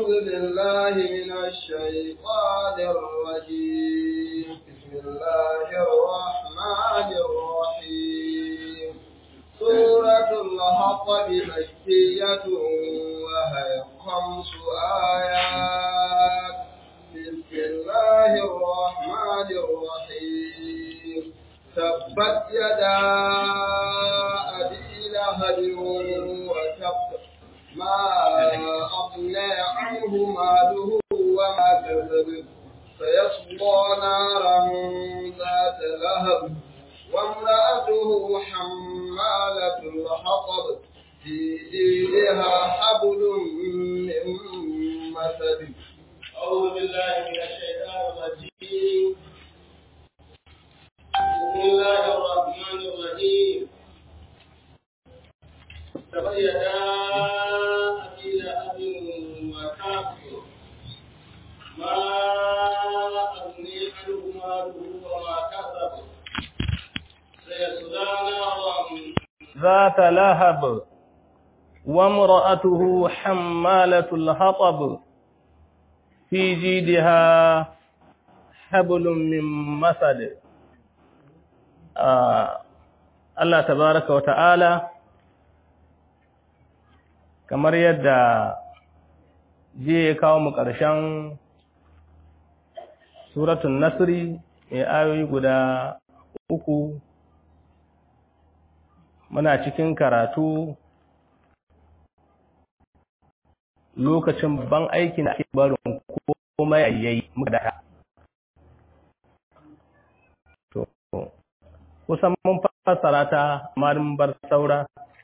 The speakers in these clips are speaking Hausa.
أعوذ بالله من الشيطان الرجيم بسم الله الرحمن الرحيم سورة الحطب مكية وهي خمس آيات بسم الله الرحمن الرحيم تبت يدا أبي لهب وتب ما أغنى عنه ماله وما كسب سيصلى نارا ذات لهب وامرأته حمالة الحطب في جيدها حبل من مسد أعوذ بالله من الشيطان الرجيم بسم الله الرحمن الرحيم تبين أبي لهب وتاب ما أغني عنه ماله وما كسب سيصلى نارا ذات لهب وامرأته حمالة الحطب في جيدها حبل من مسد آه الله تبارك وتعالى kamar yadda jiya ya kawo mu ƙarshen suratun nasri mai ayoyi guda uku muna cikin karatu lokacin ban aikin da ake barin komai a yayi muka da to kusan mun fassara ta amma bar saura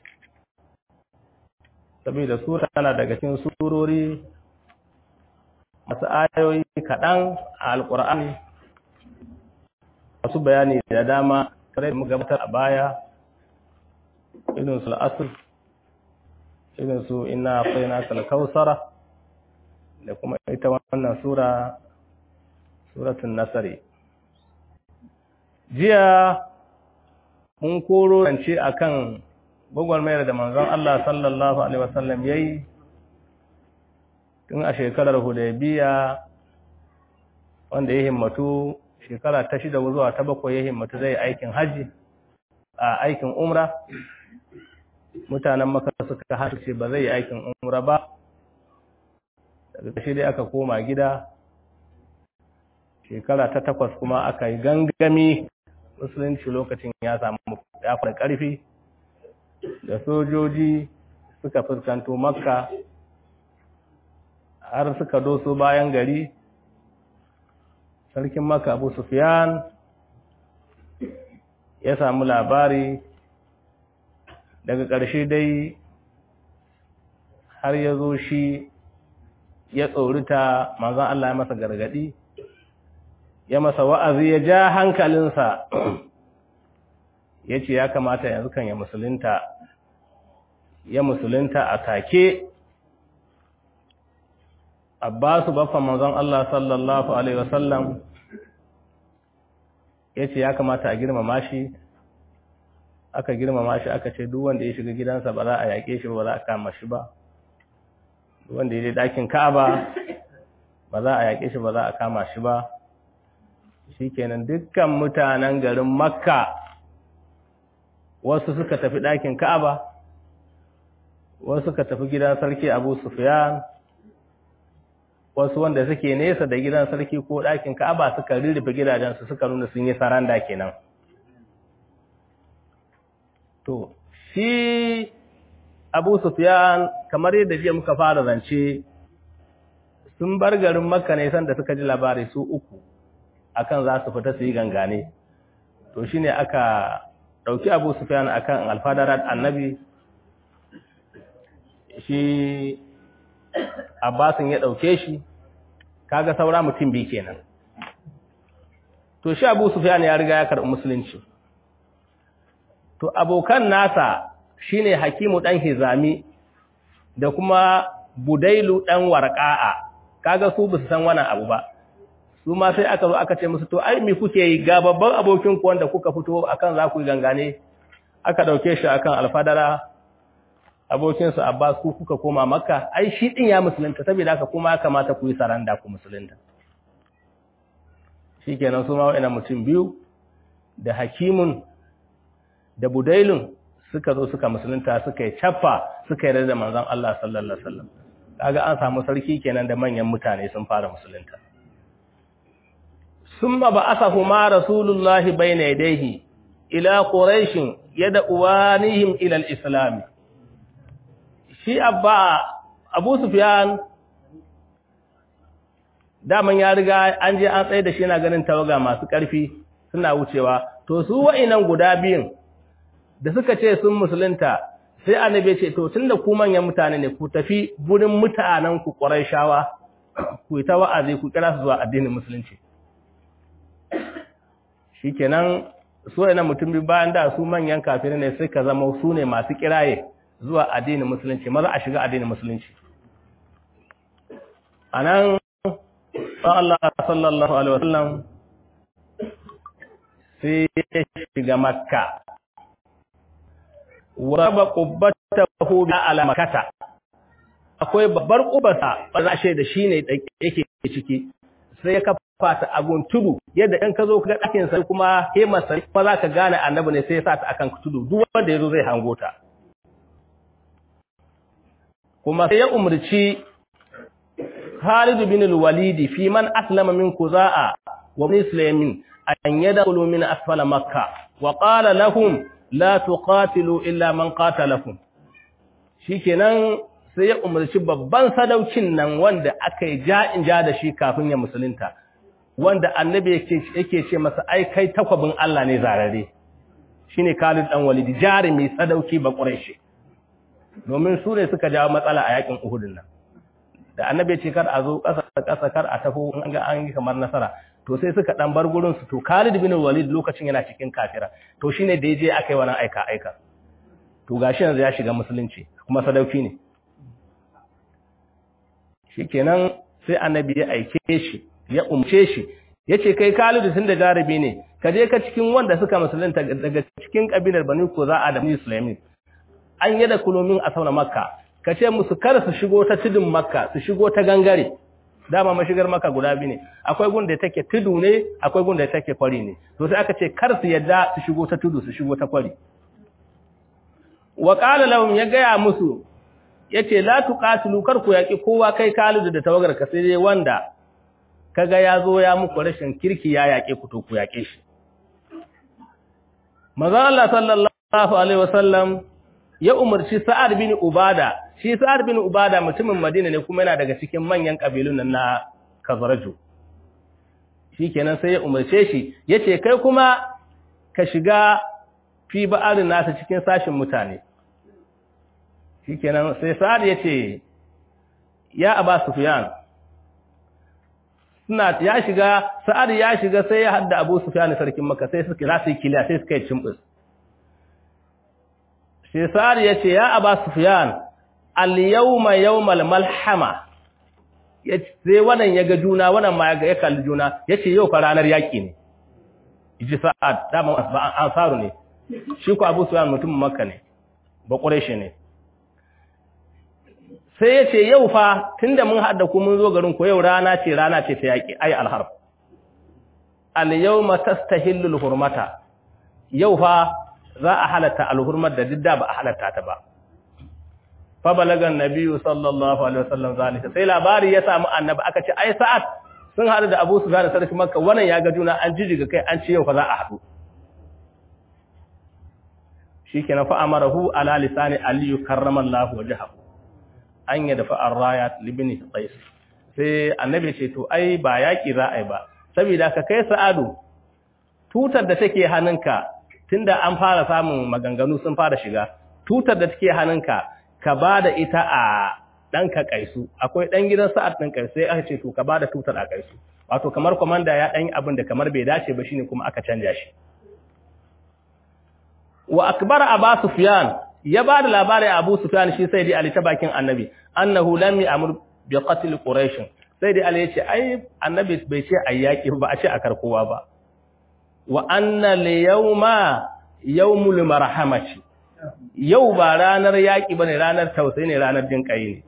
saboda sura tana daga cikin surori masu ayoyi kaɗan a alƙur'ani masu bayani da dama kare da muka gabatar a baya irin su al'asr irin su ina faina kalkausara da kuma ita wannan sura suratun nasari jiya mun koro rance akan gwagwarmayar da manzon Allah sallallahu alaihi wasallam yayi tun a shekarar Hudaybiya wanda ya himmatu shekara ta shida zuwa ta bakwai ya himmatu zai aikin haji a aikin umra mutanen maka suka harshe ba zai yi aikin umra ba daga ƙarshe dai aka koma gida shekara ta takwas kuma aka yi gangami musulunci lokacin ya samu ya fara ƙarfi da sojoji suka fuskanto makka har suka doso bayan gari sarkin makka abu sufyan ya samu labari daga ƙarshe dai har ya zo shi ya tsorita manzan Allah ya masa gargadi ya masa wa'azi ya ja hankalinsa ya ce ya kamata yanzu kan ya musulunta ya musulunta a take abbasu baffan manzon Allah sallallahu Alaihi wasallam ya ce ya kamata a girmama shi aka girmama shi aka ce duk wanda ya shiga gidansa ba za a yaƙe shi ba za a kama shi ba duk wanda ya je ɗakin ka'aba ba za a yaƙe shi ba za a kama shi ba shikenan dukkan mutanen garin makka wasu suka tafi ɗakin ka'aba wasu suka tafi gidan sarki abu sufyan wasu wanda suke nesa da gidan sarki ko ɗakin ka'aba suka rirrufe gidajensu suka nuna sun yi saranda kenan to shi abu sufyan kamar yadda jiya muka fara zance sun bar garin makka ne sanda suka ji labari su uku akan za su fita su yi gangane to shine aka dauki Abu Sufyan akan alfadarat annabi shi Abbasin ya dauke shi kaga saura mutum bi kenan to shi Abu Sufyan ya riga ya karɓi musulunci to abokan nasa shine Hakimu dan Hizami da kuma Budailu dan Warqa'a kaga su basu san wannan abu ba su ma sai aka zo aka ce musu to ai me kuke yi ga babban abokin ku wanda kuka fito akan za ku yi gangane aka dauke shi akan alfadara abokinsu Abbas ku kuka koma Makka ai shi din ya musulunta saboda haka kuma ya kamata ku yi saranda ku musulunta shikenan su ma wa'annan mutum biyu da Hakimun da Budailun suka zo suka musulunta suka yi chaffa suka yi da manzon Allah sallallahu alaihi wasallam kaga an samu sarki kenan da manyan mutane sun fara musulunta summa ba'athahuma rasulullahi bayna yadayhi ila quraish yad'uwanihim ila al-islam shi abba abu sufyan daman ya riga an je an tsaye da shi yana ganin tawaga masu ƙarfi suna wucewa to su wa'inan guda biyun da suka ce sun musulunta sai annabi ce to tunda ku manyan mutane ne ku tafi gurin mutanen ku shawa, ku yi ta wa'azi ku kira su zuwa addinin musulunci shikenan su wa'inan mutum bi bayan da su manyan kafirai ne suka zama su ne masu kiraye zuwa addinin musulunci maza a shiga addinin musulunci anan Allah sallallahu alaihi wasallam sai ya shiga makka waraba qubbatahu bi ala makkata akwai babbar kubarsa ba shi da shine yake ciki sai ya kafa ta agun tudu yadda in ka zo ka ga dakin sai kuma hemar sai fa za ka gane annabi ne sai ya sa ta akan tudu duk wanda yazo zai hango ta kuma sai ya umurci Khalid bin al-Walid fi man aslama min Kuza'a wa Muslimin an yadkhulu min asfala Makkah wa qala lahum la tuqatilu illa man qatalakum shikenan sai ya umarci babban sadaukin nan wanda aka yi ja'in ja da shi kafin ya musulunta wanda annabi yake yake ce masa ai kai takwabin Allah ne zarare shine Khalid dan Walid jarumi sadauki ba Quraishi domin su ne suka jawo matsala a yakin Uhud nan da annabi ce kar a zo ƙasa ƙasa kar a tafi an ga an yi kamar nasara to sai suka dan bar gurin su to Khalid bin Walid lokacin yana cikin kafira to shine da yaje akai wannan aika aika to gashi yanzu ya shiga musulunci kuma sadauki ne shikenan sai annabi ya aike shi ya umce shi yace kai Khalid tun da jarabi ne ka je ka cikin wanda suka musulunta daga cikin kabilar Bani Quza'a da Muslimin an yada kulomin a sauna Makka ka ce musu kar su shigo ta tudun Makka su shigo ta gangare dama mashigar maka guda biyu ne akwai gun da take tudu ne akwai gun da take kwari ne to sai aka ce kar su yadda su shigo ta tudu su shigo ta kwari wa qala lahum ya gaya musu yace la tuqatilu kar ku yaki kowa kai Khalid da tawagar ka sai dai wanda kaga ya zo ya muku rashin kirki ya yake ku to ku yake shi manzo Allah sallallahu alaihi wasallam ya umarci Sa'ad bin Ubada shi Sa'ad bin Ubada mutumin Madina ne kuma yana daga cikin manyan kabilun nan na Khazraju shikenan sai ya umarce shi yace kai kuma ka shiga fi ba'arin nasa cikin sashin mutane shikenan sai Sa'ad yace ya Aba Sufyan suna ya shiga Sa'ad ya shiga sai ya hadda Abu Sufyan sarkin Makka sai suka za su yi kiliya sai suka yi cimbus sai Sa'ad yace ya Aba Sufyan al-yawma yawmal malhama sai wannan ya ga juna wannan ma ya kalli juna yace yau fa ranar yaki ne ji sa'ad dama ansaru ne shi ko Abu Sufyan mutumin Makka ne ba Quraishi ne sai yace yau fa tunda mun hada ku mun zo garin ku yau rana ce rana ce ta yaki ai al-harb al-yawma tastahillu al-hurmata yau fa za a halatta al-hurmat da didda ba a halatta ta ba fabalagan nabiyu sallallahu alaihi wasallam zalika sai labari ya samu annabi aka ce ai sa'ad sun hadu da Abu Sufyan da sarki Makka wannan ya ga juna an jijiga kai an ce yau fa za a hadu shikenan fa amarahu ala lisani ali karramallahu wajhahu an yadfa ar-rayat libni qais sai annabi ce to ai ba yaki za ai ba saboda ka kai sa'adu tutar da take hannunka tunda an fara samun maganganu sun fara shiga tutar da take hannunka ka ba da ita a ɗanka ƙaisu akwai ɗan gidan sa'ad ɗin ƙaisu sai aka ce to ka ba da tutar a ƙaisu wato kamar kwamanda ya ɗan abin da kamar bai dace ba shine kuma aka canja shi wa akbar aba sufyan ya ba da labarin abu sufyan shi sai dai ali ta bakin annabi annahu lam ya'mur bi qatl quraish sai dai ali ya ce ai annabi bai ce ayyaki ba a ce a karkowa ba wa anna li yawma yawmul marhamati yau ba ranar yaƙi bane ranar tausayi ne ranar jin kai ne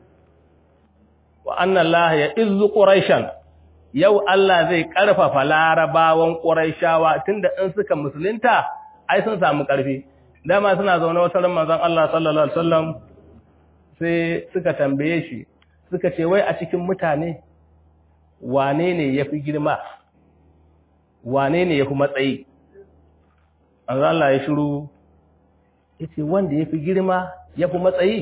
wa anna Allah ya izzu quraishan yau Allah zai karfafa larabawan quraishawa tunda in suka musulunta ai sun samu karfi dama suna zaune wata ran manzon Allah sallallahu alaihi wasallam sai suka tambaye shi suka ce wai a cikin mutane wane ne yafi girma wane ne yafi matsayi manzon Allah ya shiru yace wanda yafi girma yafi matsayi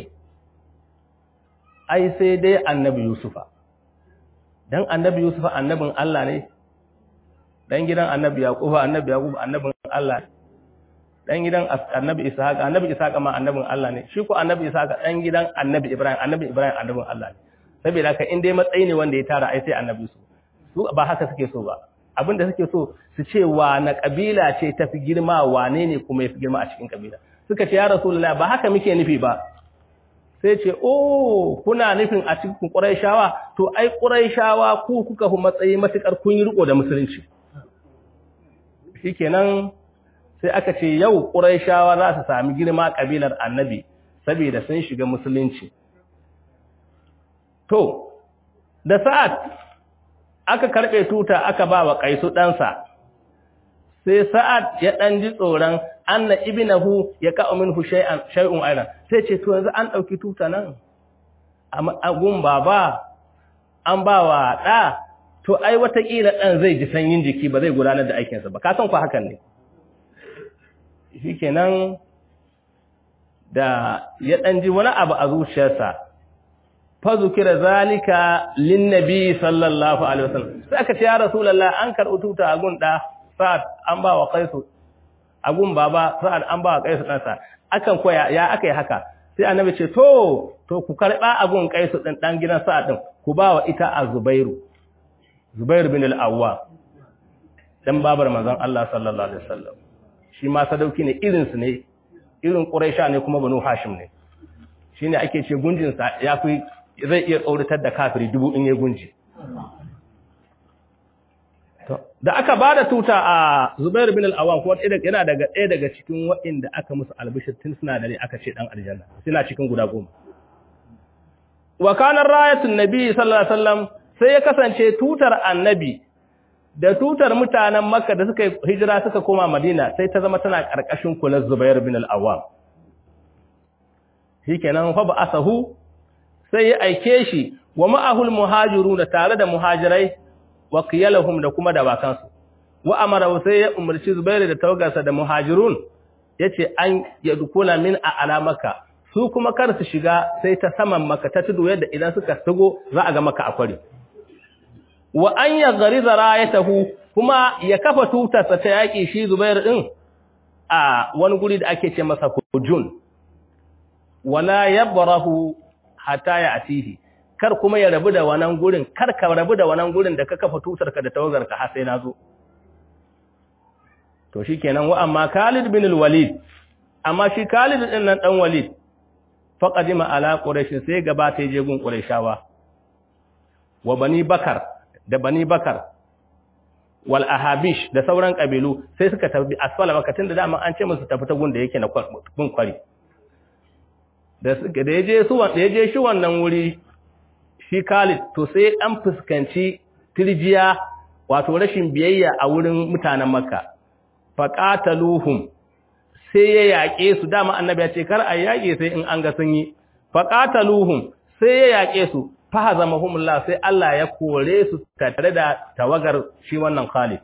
ai sai dai annabi Yusufa dan annabi Yusufa annabin Allah ne dan gidan annabi Yaquba annabi Yaqub annabin Allah dan gidan annabi Ishaq annabi Ishaq ma annabin Allah ne shi ko annabi Ishaq dan gidan annabi Ibrahim annabi Ibrahim annabin Allah ne saboda haka in dai matsayi ne wanda ya tara ai sai annabi su su ba haka suke so ba abinda suke so su ce wa na kabila ce tafi girma wane ne kuma yafi girma a cikin kabila suka ce ya rasulullahi ba haka muke nufi ba sai ce oh kuna nufin a cikin quraishawa to ai quraishawa ku kuka fi matsayi matukar kun yi riko da musulunci shikenan sai aka ce yau quraishawa za su sami girma kabilar annabi saboda sun shiga musulunci to da sa'ad aka karbe tuta aka ba wa kaisu ɗansa sai sa'ad ya ɗan ji tsoron anna ibnahu ya ka'u minhu shay'an shay'un ayran sai ce to yanzu an dauki tuta nan a gun baba an ba wa da to ai watakila dan zai ji sanyin jiki ba zai gudanar da aikinsa ba ka san ku hakan ne shikenan da ya dan ji wani abu a zuciyarsa fa zukira zalika lin nabi sallallahu alaihi wasallam sai aka ce ya rasulullah an karɓi tuta a gun da sa'ad an ba wa qaisu agun baba sa'ad an ba wa kaisu ɗansa akan koya ya aka yi haka sai annabi ce to to ku karɓa agun kaisu ɗin ɗan gidan sa'ad ɗin ku ba wa ita a zubairu zubairu bin al'awwa ɗan babar manzon Allah sallallahu alaihi wasallam shi ma sadauki ne irinsu ne irin ƙuraisha ne kuma banu hashim ne shi ne ake ce gunjinsa ya fi zai iya tsauratar da kafiri dubu in ya gunji da aka ba da tuta a Zubair bin al-Awwam kuma yana daga ɗaya daga cikin waɗanda aka musu albishir tun suna dare aka ce dan aljanna suna cikin guda goma wa kana rayatun nabi sallallahu alaihi wasallam sai ya kasance tutar annabi da tutar mutanen Makka da suka hijira suka koma Madina sai ta zama tana karkashin kular Zubair bin al-Awwam shikenan fa ba asahu sai ya aike shi wa ma'ahul muhajirun tare da muhajirai wa qiyalahum da kuma dawakansu wa amara sai ya umarci Zubairu da tawagarsa da muhajirun yace an yadkula min a alamaka su kuma kar su shiga sai ta saman maka ta tudu yadda idan suka sigo za a ga maka akwari wa an yaghriza rayatahu kuma ya kafa tutarsa ta yaki shi Zubairu din a wani guri da ake ce masa hujun wala yabrahu hatta ya atihi kar kuma ya rabu da wannan gurin kar ka rabu da wannan gurin da ka kafa tutarka da tawagarka har sai nazo to shikenan wa amma Khalid bin al-Walid amma shi Khalid din nan dan Walid faqadima ala quraish sai gaba ta je gun quraishawa wa bani bakar da bani bakar wal ahabish da sauran kabilu sai suka tafi asfala makatin da dama an ce musu tafi ta gun da yake na gun kwari da suka da yaje su wanda yaje shi wannan wuri shi Khalid to sai an fuskanci tirjiya wato rashin biyayya a wurin mutanen Makka faqataluhum sai ya yaƙe su dama annabi ya ce kar a yaƙe sai in an ga sun yi faqataluhum sai ya yaƙe su fahazamahumullah sai Allah ya kore su tare da tawagar shi wannan Khalid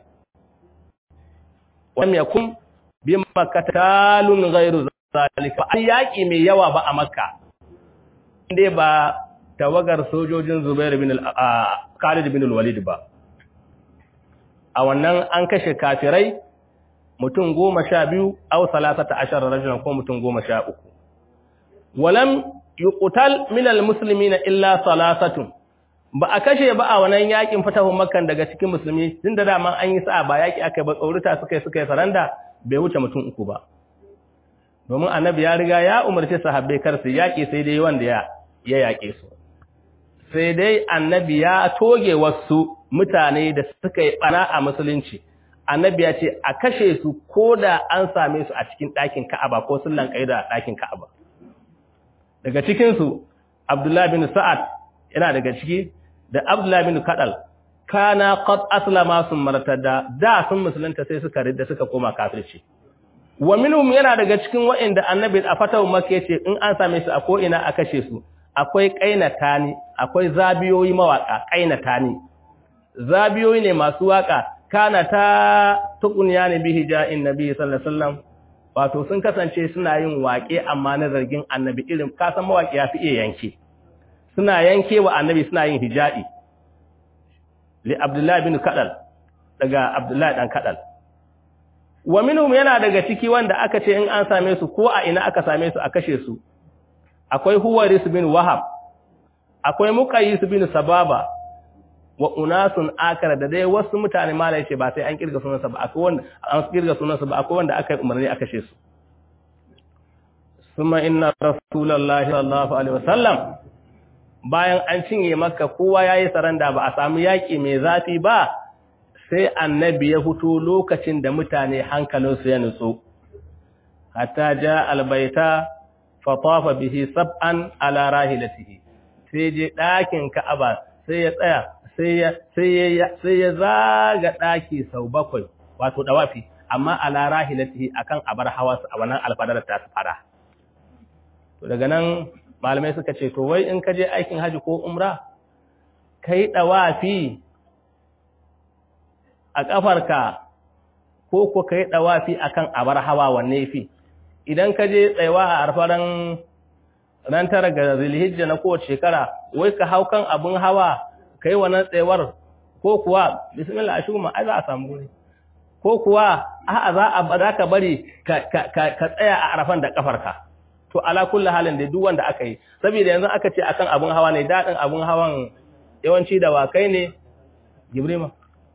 wam yakum bi makkatalun ghairu zalika an yaƙi mai yawa ba a Makka inde ba tawagar sojojin Zubair bin Khalid bin al-Walid ba a wannan an kashe kafirai mutum goma sha biyu au salasata ashar rajulan ko mutum goma sha uku walam yuqtal min almuslimina illa salasatun ba a kashe ba a wannan yakin fatahun makkan daga cikin musulmi tunda dama an yi sa'a ba yaki aka ba tsaurita suka yi suka yi saranda bai wuce mutum uku ba domin annabi ya riga ya umarci sahabbai kar su yaki sai dai wanda ya ya yake su sai dai annabi ya toge wasu mutane da suka yi bana a musulunci annabi ya ce a kashe su ko da an same su a cikin ɗakin Ka'aba ko sun lankai da ɗakin Ka'aba daga cikin su Abdullah bin Sa'ad yana daga ciki da Abdullah bin Kadal kana qad aslama sun martada da sun musulunta sai suka ridda suka koma kafirci wa minhum yana daga cikin waɗanda annabi a fatawu makka yace in an same su a ko ina a kashe su akwai kainatani akwai zabiyoyi mawaka kainatani zabiyoyi ne masu waka kana ta tukunya ne bihi ja'in nabi sallallahu alaihi wasallam wato sun kasance suna yin waƙe amma na zargin annabi irin kasan mawaƙi ya fi iya yanke suna yanke wa annabi suna yin hija'i li abdullahi bin kadal daga abdullahi dan kadal wa minhum yana daga ciki wanda aka ce in an same su ko a ina aka same su a kashe su akwai huwaris bin wahab akwai muqayyis bin sababa wa unasun akara da dai wasu mutane malai ce ba sai an kirga sunansa ba akwai wanda an kirga sunansa ba akwai wanda aka yi umarni aka kashe su summa inna rasulullahi sallallahu alaihi wasallam bayan an cinye makka kowa yayi saranda ba a samu yaki mai zafi ba sai annabi ya fito lokacin da mutane hankalinsu ya nutsu hatta ja albaita fa tafa bihi sab'an ala rahilatihi sai je dakin ka'aba sai ya tsaya sai ya sai ya sai ya zaga daki sau bakwai wato dawafi amma ala rahilatihi akan abar hawa a wannan alfadar ta fara to daga nan malamai suka ce to wai in ka je aikin haji ko umra kai dawafi a ƙafarka ko ko ka yi ɗawafi a kan abar hawa wanne fi idan ka je tsayawa a arfaran ran tara ga zilhijja na kowace shekara wai ka hau kan abin hawa ka yi wannan tsayawar ko kuwa bismillah a shugama ai za a samu guri ko kuwa a'a za a za ka bari ka tsaya a arafan da ƙafarka to ala kulli halin da duk wanda aka yi saboda yanzu aka ce akan abin hawa ne daɗin abin hawan yawanci da wakai ne gibrima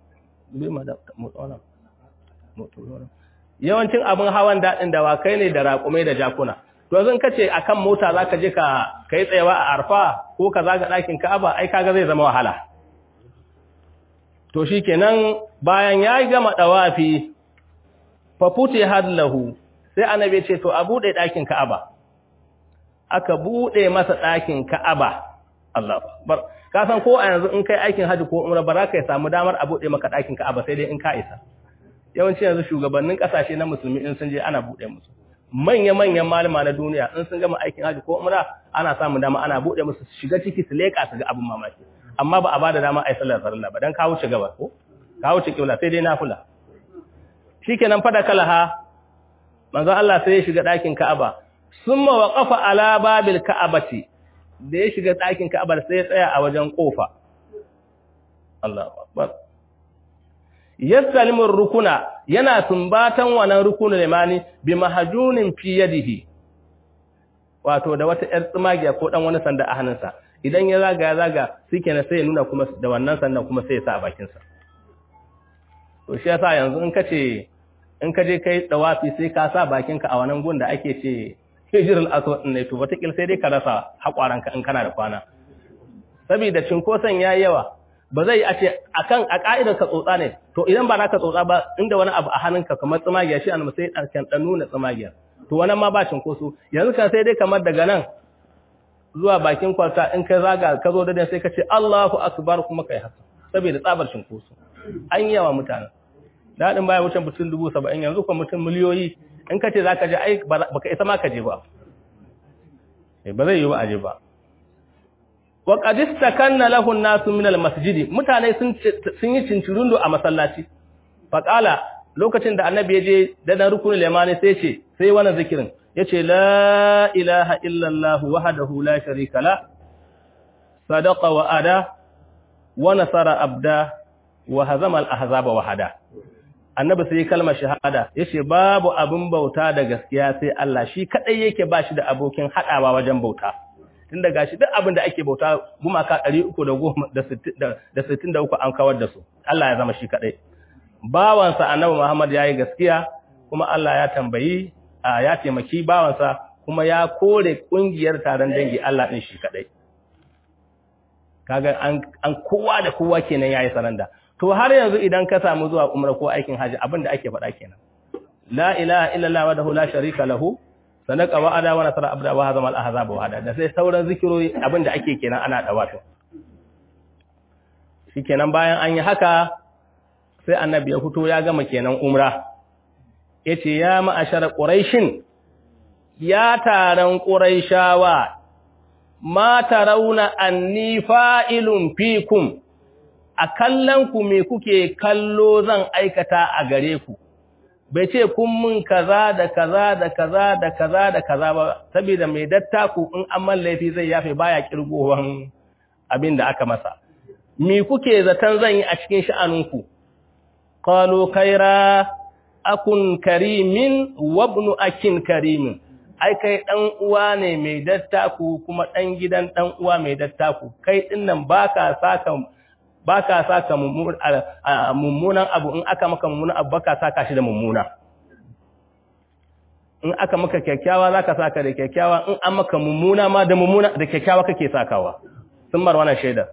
yawancin abin hawan daɗin dawakai ne da raƙumai da jakuna to zan kace akan mota zaka je ka kai tsayawa a arfa ko ka zaga ɗakin ka'aba ai kaga zai zama wahala to shikenan bayan ya gama dawafi fa futi hadlahu sai annabi ce to a bude ɗakin ka'aba aka bude masa ɗakin ka'aba Allahu akbar ka san ko a yanzu in kai aikin haji ko umra ba za ka samu damar a buɗe maka ɗakin ka'aba sai dai in ka isa yawanci yanzu shugabannin ƙasashe na musulmi in sun je ana buɗe musu manya-manyan malama na duniya in sun gama aikin haji ko umra ana samun dama ana buɗe musu su shiga ciki su leƙa su ga abin mamaki amma ba a ba da dama a yi sallar farilla ba don ka wuce gaba ko ka wuce kibla sai dai nafila shikenan fada kalaha manzo Allah sai ya shiga ɗakin ka'aba summa waqafa ala babil ka'abati da ya shiga ɗakin Ka'abar sai ya tsaya a wajen ƙofa. Allahu Akbar. Yassalimin rukuna yana sumbatan wannan rukunin limani bi mahajunin fi yadihi. Wato da wata ‘yar tsumagiya ko ɗan wani sanda a hannunsa, idan ya zaga ya zaga suke na sai ya nuna kuma da wannan sandan kuma sai ya sa a bakinsa. To shi yasa yanzu in ka ce, in ka je kai tsawafi sai ka sa bakinka a wannan gun da ake ce hijirul aswad ne to wata sai dai ka rasa hakwaranka in kana da kwana saboda cinkoson yayi yawa ba zai a ce akan a ka'idar ka tsotsa ne to idan ba naka tsotsa ba inda wani abu a hannunka kamar tsumagiya shi annabi sai dan kan dan nuna tsumagiya to wannan ma ba cinkoso yanzu kan sai dai kamar daga nan zuwa bakin kwalta in ka zaga ka zo da sai ka ce Allahu akbar kuma kai haka saboda tsabar cinkoso an yawa mutane dadin baya wucin mutum dubu saba'in yanzu kuma mutum miliyoyi in ka ce za ka je ai ba ka isa ma ka je ba ba zai yi ba a je ba wa qadista kanna lahu an-nasu min al-masjidi mutane sun sun yi cincirundo a masallaci fa qala lokacin da annabi ya je dadan rukunul limani sai ce sai wannan zikirin yace la ilaha illa allah wahdahu la sharika la sadaqa wa ada wa nasara abda wa hazama al-ahzaba wahada annabi sai kalmar shahada yace babu abin bauta da gaskiya sai Allah shi kadai yake bashi da abokin hadawa wajen bauta tunda gashi duk abin da ake bauta gumaka 363 an kawar da su Allah ya zama shi kadai bawansa annabi Muhammad yayi gaskiya kuma Allah ya tambayi ya taimaki bawansa kuma ya kore kungiyar taron dangi Allah din shi kadai kaga an an kowa da kowa kenan yayi saranda to har yanzu idan ka samu zuwa umra ko aikin haji abin da ake faɗa kenan la ilaha illallah wahdahu la sharika lahu sadaqa wa ada wa nasara abda wa hazama al ahzab wa hada da sai sauran zikirori abin da ake kenan ana dawato shikenan bayan an yi haka sai annabi ya fito ya gama kenan umra yace ya ma'ashara quraishin ya taron quraishawa ma tarawna anni fa'ilun fikum a kallon ku me kuke kallo zan aikata a gare ku bai ce kun mun kaza da kaza da kaza da kaza da kaza ba saboda mai dattaku in an man laifi zai yafe baya kirgowan abin da aka masa me kuke zaton zan yi a cikin sha'aninku qalu khaira akun karimin wa ibn akin karimin ai kai dan uwa ne mai dattaku kuma dan gidan dan uwa mai dattaku kai dinnan baka saka ba ka saka mummunan abu in aka maka mummunan abu ba ka saka shi da mummuna in aka maka kyakkyawa za ka saka da kyakkyawa in an maka mummuna ma da mummuna da kyakkyawa kake sakawa sun mar wannan shaida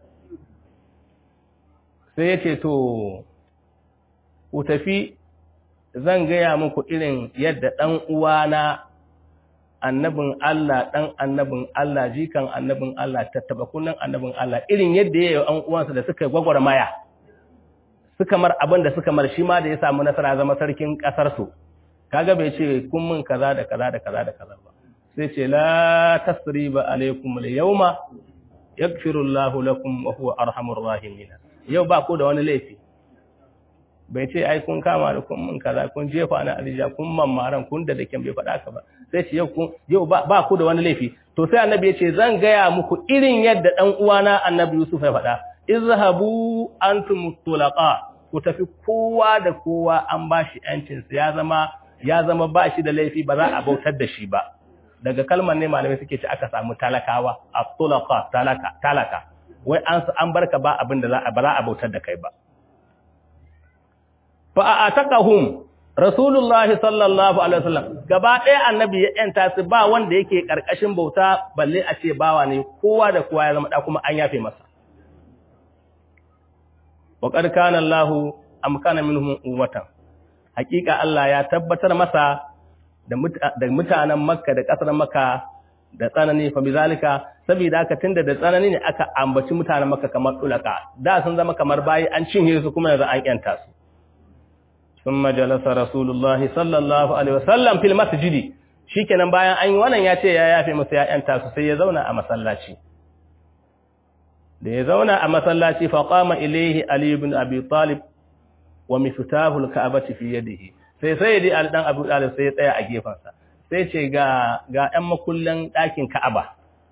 sai ya ce to ku tafi zan gaya muku irin yadda ɗan uwana annabin Allah ɗan annabin Allah jikan annabin Allah tattaba kullun annabin Allah irin yadda ya yi an uwansa da suka gwagwarmaya suka mar abin da suka mar shi ma da ya samu nasara zama sarkin ƙasar su kaga bai ce kun mun kaza da kaza da kaza da kaza ba sai ce la tasriba alaikum al-yawma yaghfiru Allahu lakum wa huwa arhamur rahimin yau ba ku da wani laifi bai ce ai kun kama da kun mun kaza kun jefa na alija kun mammaran kun da daken bai faɗa ka ba sai ce yau kun yau ba, ba ku da wani laifi to sai annabi ya ce zan gaya muku irin yadda dan uwana annabi Yusuf ya faɗa izhabu antum tulaqa ku tafi kowa da kowa an bashi yancin sa ya zama ya zama ba shi da laifi ba za a bautar da shi ba daga kalmar ne malamai suke ce aka samu talakawa at-tulaqa talaka talaka wai an an barka ba abin da za a ba za a bautar da kai ba fa'atakahum Rasulullahi sallallahu Alaihi wasallam gaba ɗaya annabi ya ‘yanta su ba wanda yake ƙarƙashin bauta balle a ce bawa ne kowa da kowa ya zama ɗa kuma an yafe masa. Wa ƙarƙan Allahu amkana minhum ummatan hakika Allah ya tabbatar masa da mutanen Makka da ƙasar Makka da tsanani fa bizalika saboda haka tunda da tsanani ne aka ambaci mutanen Makka kamar tulaka da sun zama kamar bayi an cinye su kuma yanzu an ‘yanta su. ثم جلس رسول الله صلى الله عليه وسلم في المسجد shikenan bayan an yi wannan ya ce ya yafe musu ya'yanta su sai ya zauna a masallaci da ya zauna a masallaci fa qama ilayhi ali ibn abi talib wa miftahu al-ka'bati fi yadihi sai sai dai ali dan abu talib sai ya tsaya a gefansa sai ce ga ga ɗan makullan ɗakin ka'aba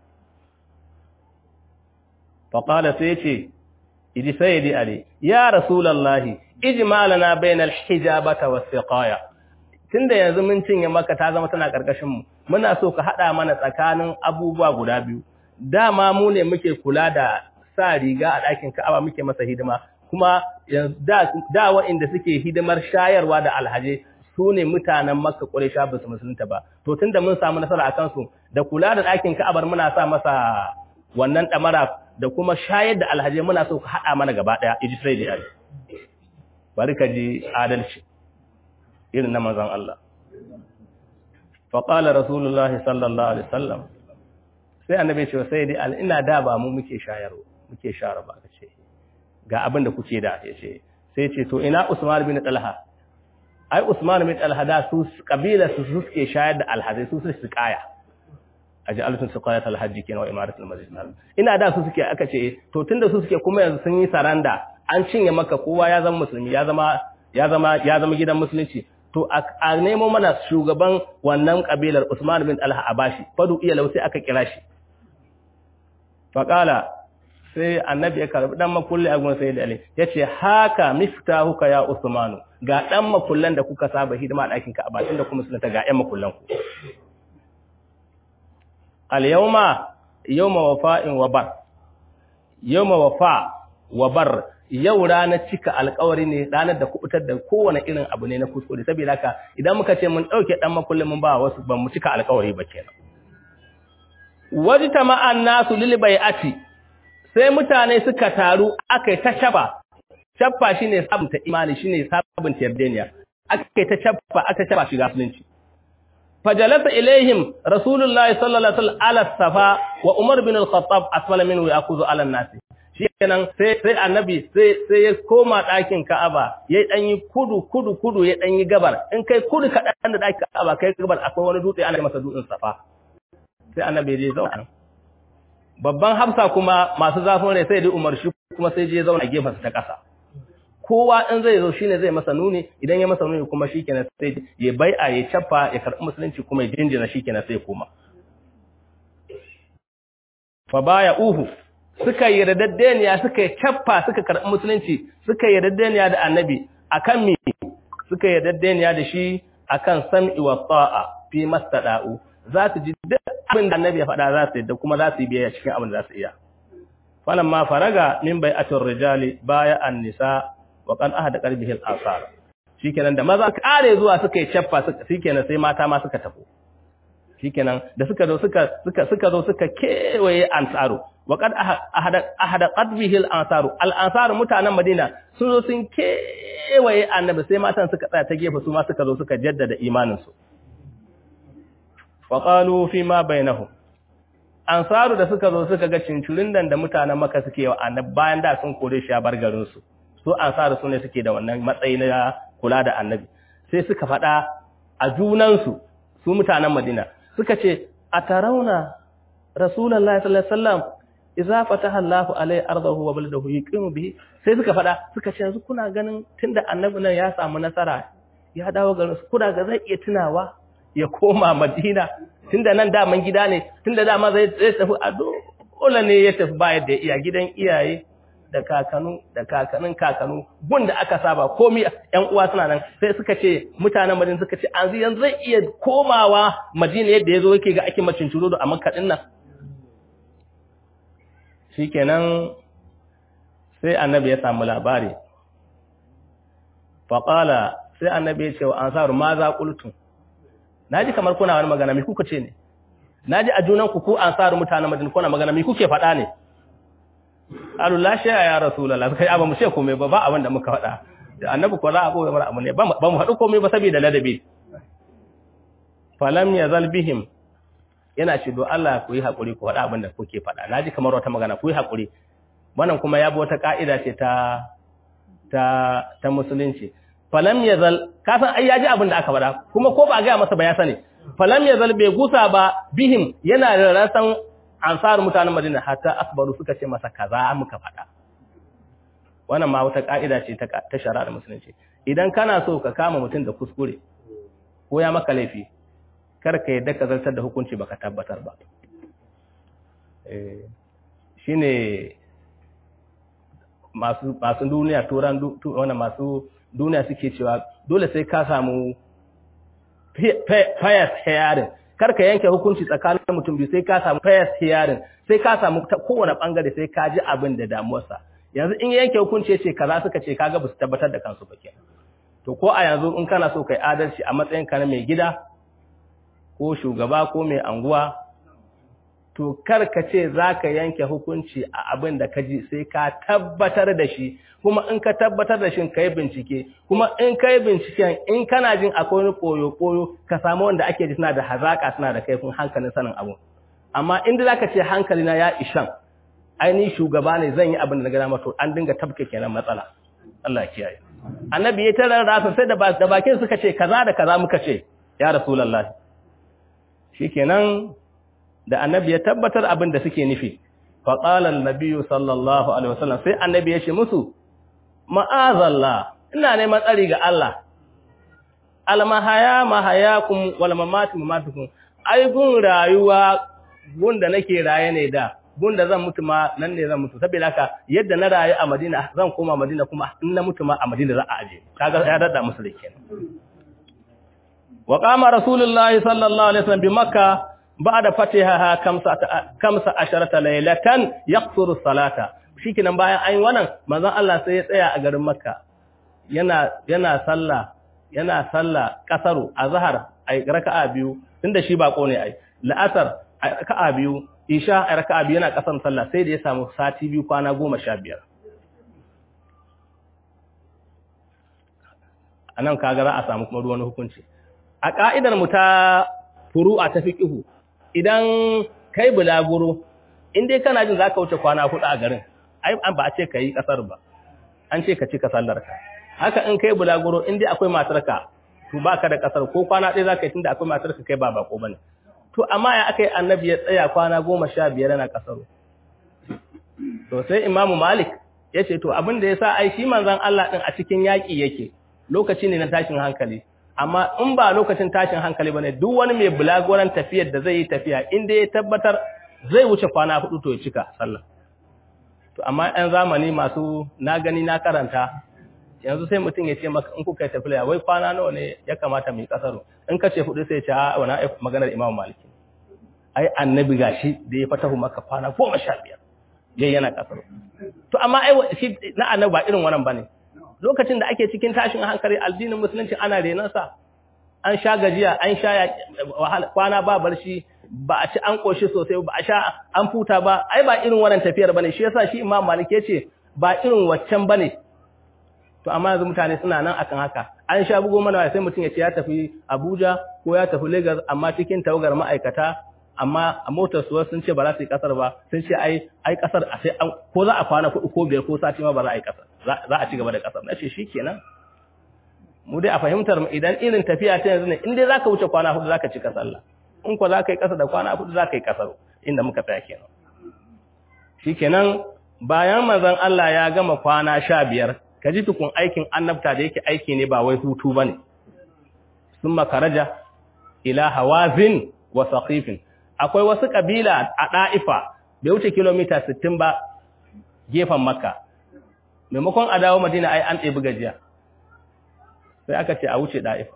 fa qala sai ce idi sayyidi ali ya rasulullahi ijmalana bainal hijabata was-siqaya tunda yanzu mun cinye maka ta zama tana karkashin mu muna so ka hada mana tsakanin abubuwa guda biyu dama mu ne muke kula da sa riga a ɗakin Ka'aba muke masa hidima kuma da da waɗanda suke hidimar shayarwa da alhaje su ne mutanen Makka Quraysha ba su musulunta ba to tunda mun samu nasara akan su da kula da ɗakin Ka'abar muna sa masa wannan damara da kuma shayar da alhaje muna so ka hada mana gaba daya iji sai da bari ka ji adalci irin na manzon Allah faƙala rasulullahi sallallahu alaihi wasallam sai annabi ce sai dai al ina da ba mu muke shayarwa muke shayarwa ba ce ga abin da kuke da ya ce sai ce to ina Usman bin Talha ai Usman bin Talha da su kabila su suke shayar da alhazai su su kaya aj'alatu suqayat alhajj kenan wa imaratul masjid ina da su suke aka ce to tunda su suke kuma yanzu sun yi saranda an cinye maka kowa ya zama musulmi ya zama ya zama ya zama gidan musulunci to a nemo mana shugaban wannan kabilar Usman bin Talha a bashi fadu iya lau sai aka kira shi faqala sai annabi ya karbi dan makulli a gun sai da ali yace haka miftahuka ya Usmanu ga dan makullan da kuka saba hidima a ɗakin ka a bakin da kuma sunata ga ƴan makullan ku al yawma yawma wafa'in wa bar yawma wafa wa bar yau ranar cika alkawari ne ranar da kubutar da kowane irin abu ne na kuskure saboda haka idan muka ce mun dauke dan makullin mun ba wasu ban mu cika alkawari ba kenan wajta ma'an nasu lil bai'ati sai mutane suka taru akai ta shaba cappa shine sabunta imani shine sabunta yardeniya aka ta cappa aka cappa shiga musulunci fajalasa ilaihim rasulullahi sallallahu alaihi wasallam ala safa wa umar bin al-khattab asfala minhu ya'khudhu ala an-nas shikenan sai sai annabi sai sai ya koma ɗakin Ka'aba yayi dan yi kudu kudu kudu ya dan yi gabar in kai kudu kaɗan da ɗakin Ka'aba kai gabar akwai wani dutse ana masa dutsen safa sai annabi ya zauna babban hafsa kuma masu zafin rai sai dai Umar shi kuma sai je zauna gefen ta ƙasa kowa in zai zo shine zai masa nuni idan ya masa nuni kuma shikenan sai ya bai'a ya chaffa ya karɓi musulunci kuma ya jinjina shikenan sai ya koma fa baya uhu suka yi radaddeniya suka yi chaffa suka karɓi musulunci suka yi radaddeniya da annabi akan me suka yi radaddeniya da shi akan sam'i wa ta'a fi mastada'u za su ji duk abin da annabi ya faɗa za su yi da kuma za su yi biyayya cikin abin da za su iya falamma faraga min bai'atir rijali baya an-nisa wa qad ahada qalbihi al-asar shikenan da maza kare zuwa suka yi chaffa suka shikenan sai mata ma suka tafi shikenan da suka zo suka suka suka zo suka kewaye ansaru wa qad ahada ahada qalbihi al-asar al-ansar mutanen Madina sun zo sun kewaye annabi sai matan suka tsaya ta gefe su ma suka zo suka jaddada imanin su wa qalu fi ma bainahum ansaru da suka zo suka ga cincirin da mutanen maka suke wa annabi bayan da sun kore shi a bar garin su su ansaru su ne suke da wannan matsayi na kula da annabi sai suka faɗa a junansu su mutanen madina suka ce a tarauna rasulullahi sallallahu alaihi wasallam idza fataha Allahu alai ardahu wa baladahu yuqimu bihi sai suka faɗa suka ce yanzu kuna ganin tunda annabi nan ya samu nasara ya dawo garin su kuna ga zai iya tunawa ya koma madina tunda nan daman gida ne tunda dama zai tafi a dole ne ya tafi ba yadda iya gidan iyaye da kakanu da kakanin kakanu gun da aka saba komai ƴan uwa suna nan sai suka ce mutanen Madina suka ce an yanzu zai iya komawa Madina yadda yazo yake ga ake macin ciro a Makka din nan shikenan sai annabi ya samu labari faqala sai annabi ya ce wa ansaru ma za qultum naji kamar kuna wani magana me kuka ce ne naji a junan ku ku ansaru mutanen Madina kuna magana me kuke faɗa ne Allah shi ya Rasulullah kai ba mu ce komai ba ba abin da muka faɗa da annabi ko za a boye mana abu ne ba mu faɗi komai ba saboda ladabi falam yazal bihim yana ce do Allah ku yi hakuri ku faɗa abin da kuke faɗa naji kamar wata magana ku yi hakuri wannan kuma ya bi wata ka'ida ce ta ta ta musulunci falam yazal ka san ai yaji abin da aka faɗa kuma ko ba ga masa ba ya sani falam yazal bai gusa ba bihim yana da rasan ansar mutanen Madina hatta akbaru suka ce masa kaza muka faɗa wannan ma wata ka'ida ce ta ta shari'ar musulunci idan kana so ka kama mutum da kuskure ko ya maka laifi kar ka yadda ka zartar da hukunci baka tabbatar ba eh shine masu masu duniya turan wannan masu duniya suke cewa dole sai ka samu fayas hearing kar ka yanke hukunci tsakanin mutum biyu sai ka samu fayas hearing sai ka samu ta kowane bangare sai ka ji abin da damuwarsa yanzu in yanke hukunci yace kaza suka ce kaga basu tabbatar da kansu ba kenan to ko a yanzu in kana so kai adalci a matsayin ka na mai gida ko shugaba ko mai anguwa to kar ka ce zaka yanke hukunci a abin da ka ji sai ka tabbatar da shi kuma in ka tabbatar da shi ka yi bincike kuma in ka yi binciken in kana jin akwai wani koyo-koyo ka samu wanda ake ji suna da hazaka suna da kaifin hankalin sanin abu amma inda za ka ce hankali na ya ishan aini shugaba ne zan yi abin da na gana mato an dinga tabke kenan matsala Allah kiyaye annabi ya tarar da sai da bakin suka ce kaza da kaza muka ce ya rasulullah shikenan da annabi ya tabbatar abin da suke nufi faqala an-nabiy sallallahu alaihi wasallam sai annabi ya ce musu ma'azallah ina neman tsari ga Allah almahaya mahayakum wal mamati mamatukum ai gun rayuwa gun da nake raye ne da gun da zan mutu ma nan ne zan mutu saboda haka yadda na rayu a Madina zan koma Madina kuma in na mutu ma a Madina za a aje kaga ya dada musu da kenan wa qama rasulullahi sallallahu alaihi wasallam bi makka ba'da fatihaha kamsa kamsa asharata laylatan yaqsuru salata shikenan bayan an yi wannan manzon Allah sai ya tsaya a garin Makka yana yana sallah yana sallah kasaru azhar ai raka'a biyu tunda shi bako ne ai la'asar ai raka'a biyu isha ai raka'a biyu yana kasan sallah sai da ya samu sati biyu kwana 15 anan kaga za a samu kuma ruwan hukunci a ka'idar mu ta furu'a ta fiqhu idan kai bulaguro in dai kana jin zaka wuce kwana hudu a garin ai an ba a ce kai kasar ba an ce ka cika sallar ka haka in kai bulaguro in dai akwai matarka to baka da kasar ko kwana ɗaya zaka yi tunda akwai matarka kai ba bako bane to amma ya akai annabi ya tsaya kwana goma sha biyar yana kasaro to sai imamu malik ya ce to abin da ya sa ai shi manzon Allah din a cikin yaƙi yake lokaci ne na tashin hankali amma in ba lokacin tashin hankali bane duk wani mai bulagoran tafiyar da zai yi tafiya inda ya tabbatar zai wuce kwana hudu to ya cika sallah to amma ɗan zamani masu na gani na karanta yanzu sai mutum ya ce maka in kuka yi tafiya wai kwana nawa ne ya kamata mu yi kasaro in ka ce hudu sai ya ce a wani maganar imamu maliki ai annabi gashi da ya fatahu maka kwana goma sha biyar yayi yana kasaro to amma ai shi na annabi ba irin wannan bane lokacin da ake cikin tashin hankali addinin musulunci ana renansa an sha gajiya an sha kwana ba barci ba a ci an koshi sosai ba a sha an futa ba ai ba irin wannan tafiyar bane shi yasa shi imam malik yace ba irin waccan bane to amma yanzu mutane suna nan akan haka an sha bugo mana sai mutum ya ce ya tafi Abuja ko ya tafi Lagos amma cikin tawagar ma'aikata amma a motar su sun ce ba za su yi kasar ba sun ce ai ai kasar a sai ko za a kwana kuɗi ko biyar ko sati ma ba za a yi kasar za a ci gaba da kasar nace shikenan mu dai a fahimtar mu idan irin tafiya ta yanzu ne in dai zaka wuce kwana hudu zaka ci kasar Allah in ko zaka yi kasar da kwana hudu zaka yi kasar inda muka tsaya kenan shikenan bayan manzon Allah ya gama kwana sha biyar ka ji tukun aikin annabta da yake aiki ne ba wai hutu bane summa karaja ila hawazin wa saqifin akwai wasu kabila a ɗa'ifa bai wuce kilomita 60 ba gefen makka maimakon a dawo madina ai an ɗebi gajiya sai aka ce a wuce ɗa'ifa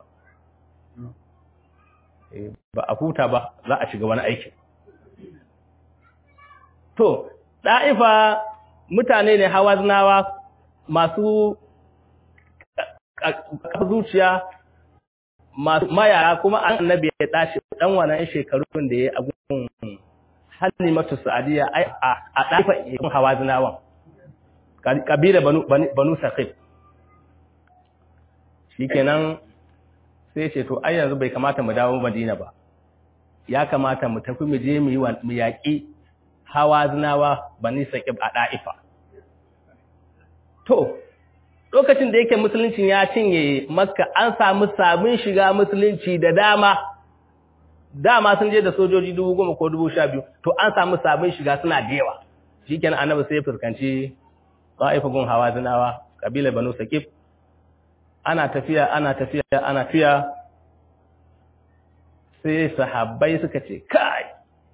ba a huta ba za a shiga wani aiki to ɗa'ifa mutane ne hawa zinawa masu zuciya masu mayara kuma an annabi ya tashi dan wannan shekarun da ya agun halimatu sa'adiya ai a dafa yin hawazinawan kabila banu banu saqif shikenan sai ce to ai yanzu bai kamata mu dawo Madina ba ya kamata mu tafi mu je mu yi mu yaki hawazinawa bani saqif a daifa to lokacin da yake musuluncin ya cinye makka an samu sabon shiga musulunci da dama dama sun je da sojoji dubu goma ko dubu sha biyu to an samu sabon shiga suna da yawa shi kenan annabi sai fuskanci ta'ifa gun hawa zinawa kabila banu sakif ana tafiya ana tafiya ana tafiya sai sahabbai suka ce kai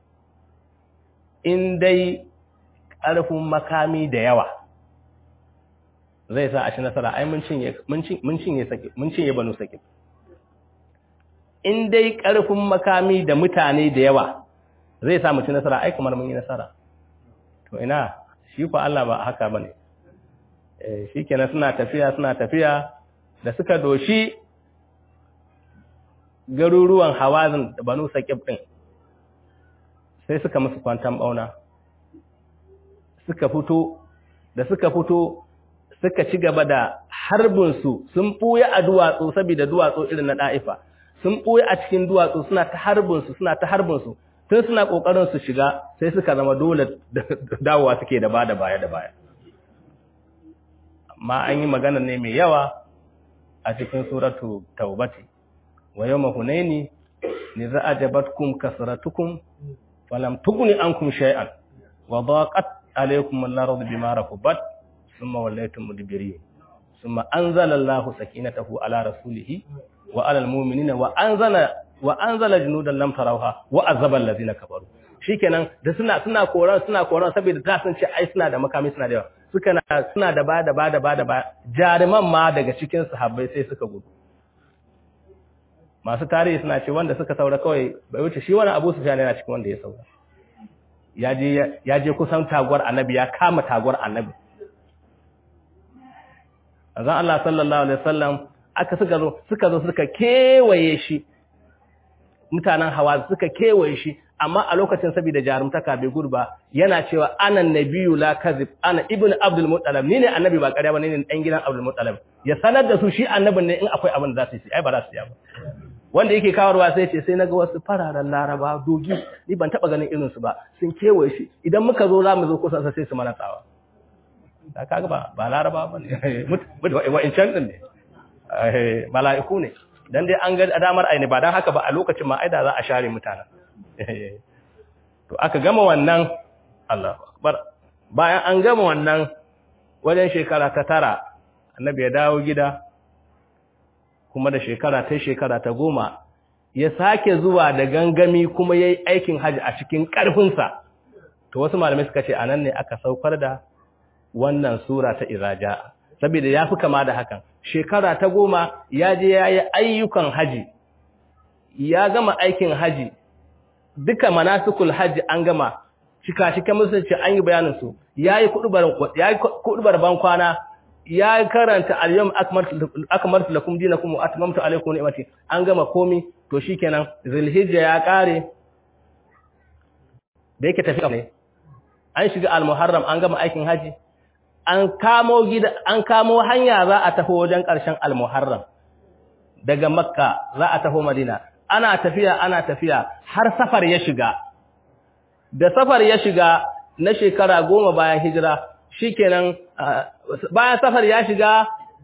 in dai ƙarfin makami da yawa zai sa a ci nasara ai mun cinye mun cinye sake mun cinye banu sake in dai karfin makami da mutane da yawa zai sa mu ci nasara ai kamar mun yi nasara to ina shi fa Allah ba haka bane eh shikenan suna tafiya suna tafiya da suka doshi garuruwan hawazin da banu saqib din sai suka musu kwantan bauna suka fito da suka fito suka ci gaba da harbinsu sun ɓuya a duwatsu saboda duwatsu irin na ɗa'ifa sun ɓuya a cikin duwatsu suna ta harbinsu suna ta harbinsu tun suna ƙoƙarin su shiga sai suka zama dole dawowa suke da ba da baya da baya amma an yi magana ne mai yawa a cikin suratu taubati wa yau mahunaini ni za a jabatkum kasratukum falam tuguni ankum shay'an wa daqat alaykum al-ardu bima rakubat ثم وليتم مدبرين ثم أنزل الله سكينته على رسوله وعلى المؤمنين وأنزل وأنزل جنودا لم تروها وعذب الذين كفروا shikenan da suna suna koran suna koran saboda ta sun ce ai suna da makami suna da yawa suka na suna da ba da ba da ba da ba jaruman ma daga cikin sahabbai sai suka gudu masu tarihi suna ce wanda suka saura kawai bai wuce shi wani Abu Sufyan yana cikin wanda ya saura ya je ya je kusan taguwar annabi ya kama taguwar annabi azan Allah sallallahu alaihi wasallam aka suka zo suka zo suka kewaye shi mutanen hawa suka kewaye shi amma a lokacin saboda jarumtaka bai gudu ba yana cewa ana nabiyyu la kazib ana ibnu abdul muttalib ni ne annabi ba ƙarya ba ni ne dan gidan abdul muttalib ya sanar da su shi annabin ne in akwai abin da za su yi ai ba za su yi ba wanda yake kawarwa sai ce sai naga wasu fararen laraba dogi ni ban taba ganin irin su ba sun kewaye shi idan muka zo za mu zo kusa sai su mana tsawa da kaga ba ba laraba ba ne wa'incan din ne mala'iku ne dan dai an ga damar aini ba dan haka ba a lokacin ma aida za a share mutanen to aka gama wannan Allahu akbar bayan an gama wannan wajen shekara ta tara annabi ya dawo gida kuma da shekara ta shekara ta goma ya sake zuwa da gangami kuma yayi aikin haji a cikin karfinsa to wasu malamai suka ce anan ne aka saukar da wannan sura ta iraja saboda yafi kama da hakan shekara ta goma ya je yayi ayyukan haji ya gama aikin haji duka manasikul haji an gama cika cikin musulunci an yi bayanin su yayi kudubar yayi kudubar ban kwana ya karanta al-yawm akmaltu lakum dinakum wa atmamtu alaykum ni'mati an gama komi to shikenan zulhijja ya kare da yake tafi ne an shiga al-muharram an gama aikin haji an kamo gida an kamo hanya za a tafi wajen ƙarshen al-muharram daga makka za a tafi madina ana tafiya ana tafiya har safar ya shiga da safar ya shiga na shekara goma bayan hijira shikenan bayan safar ya shiga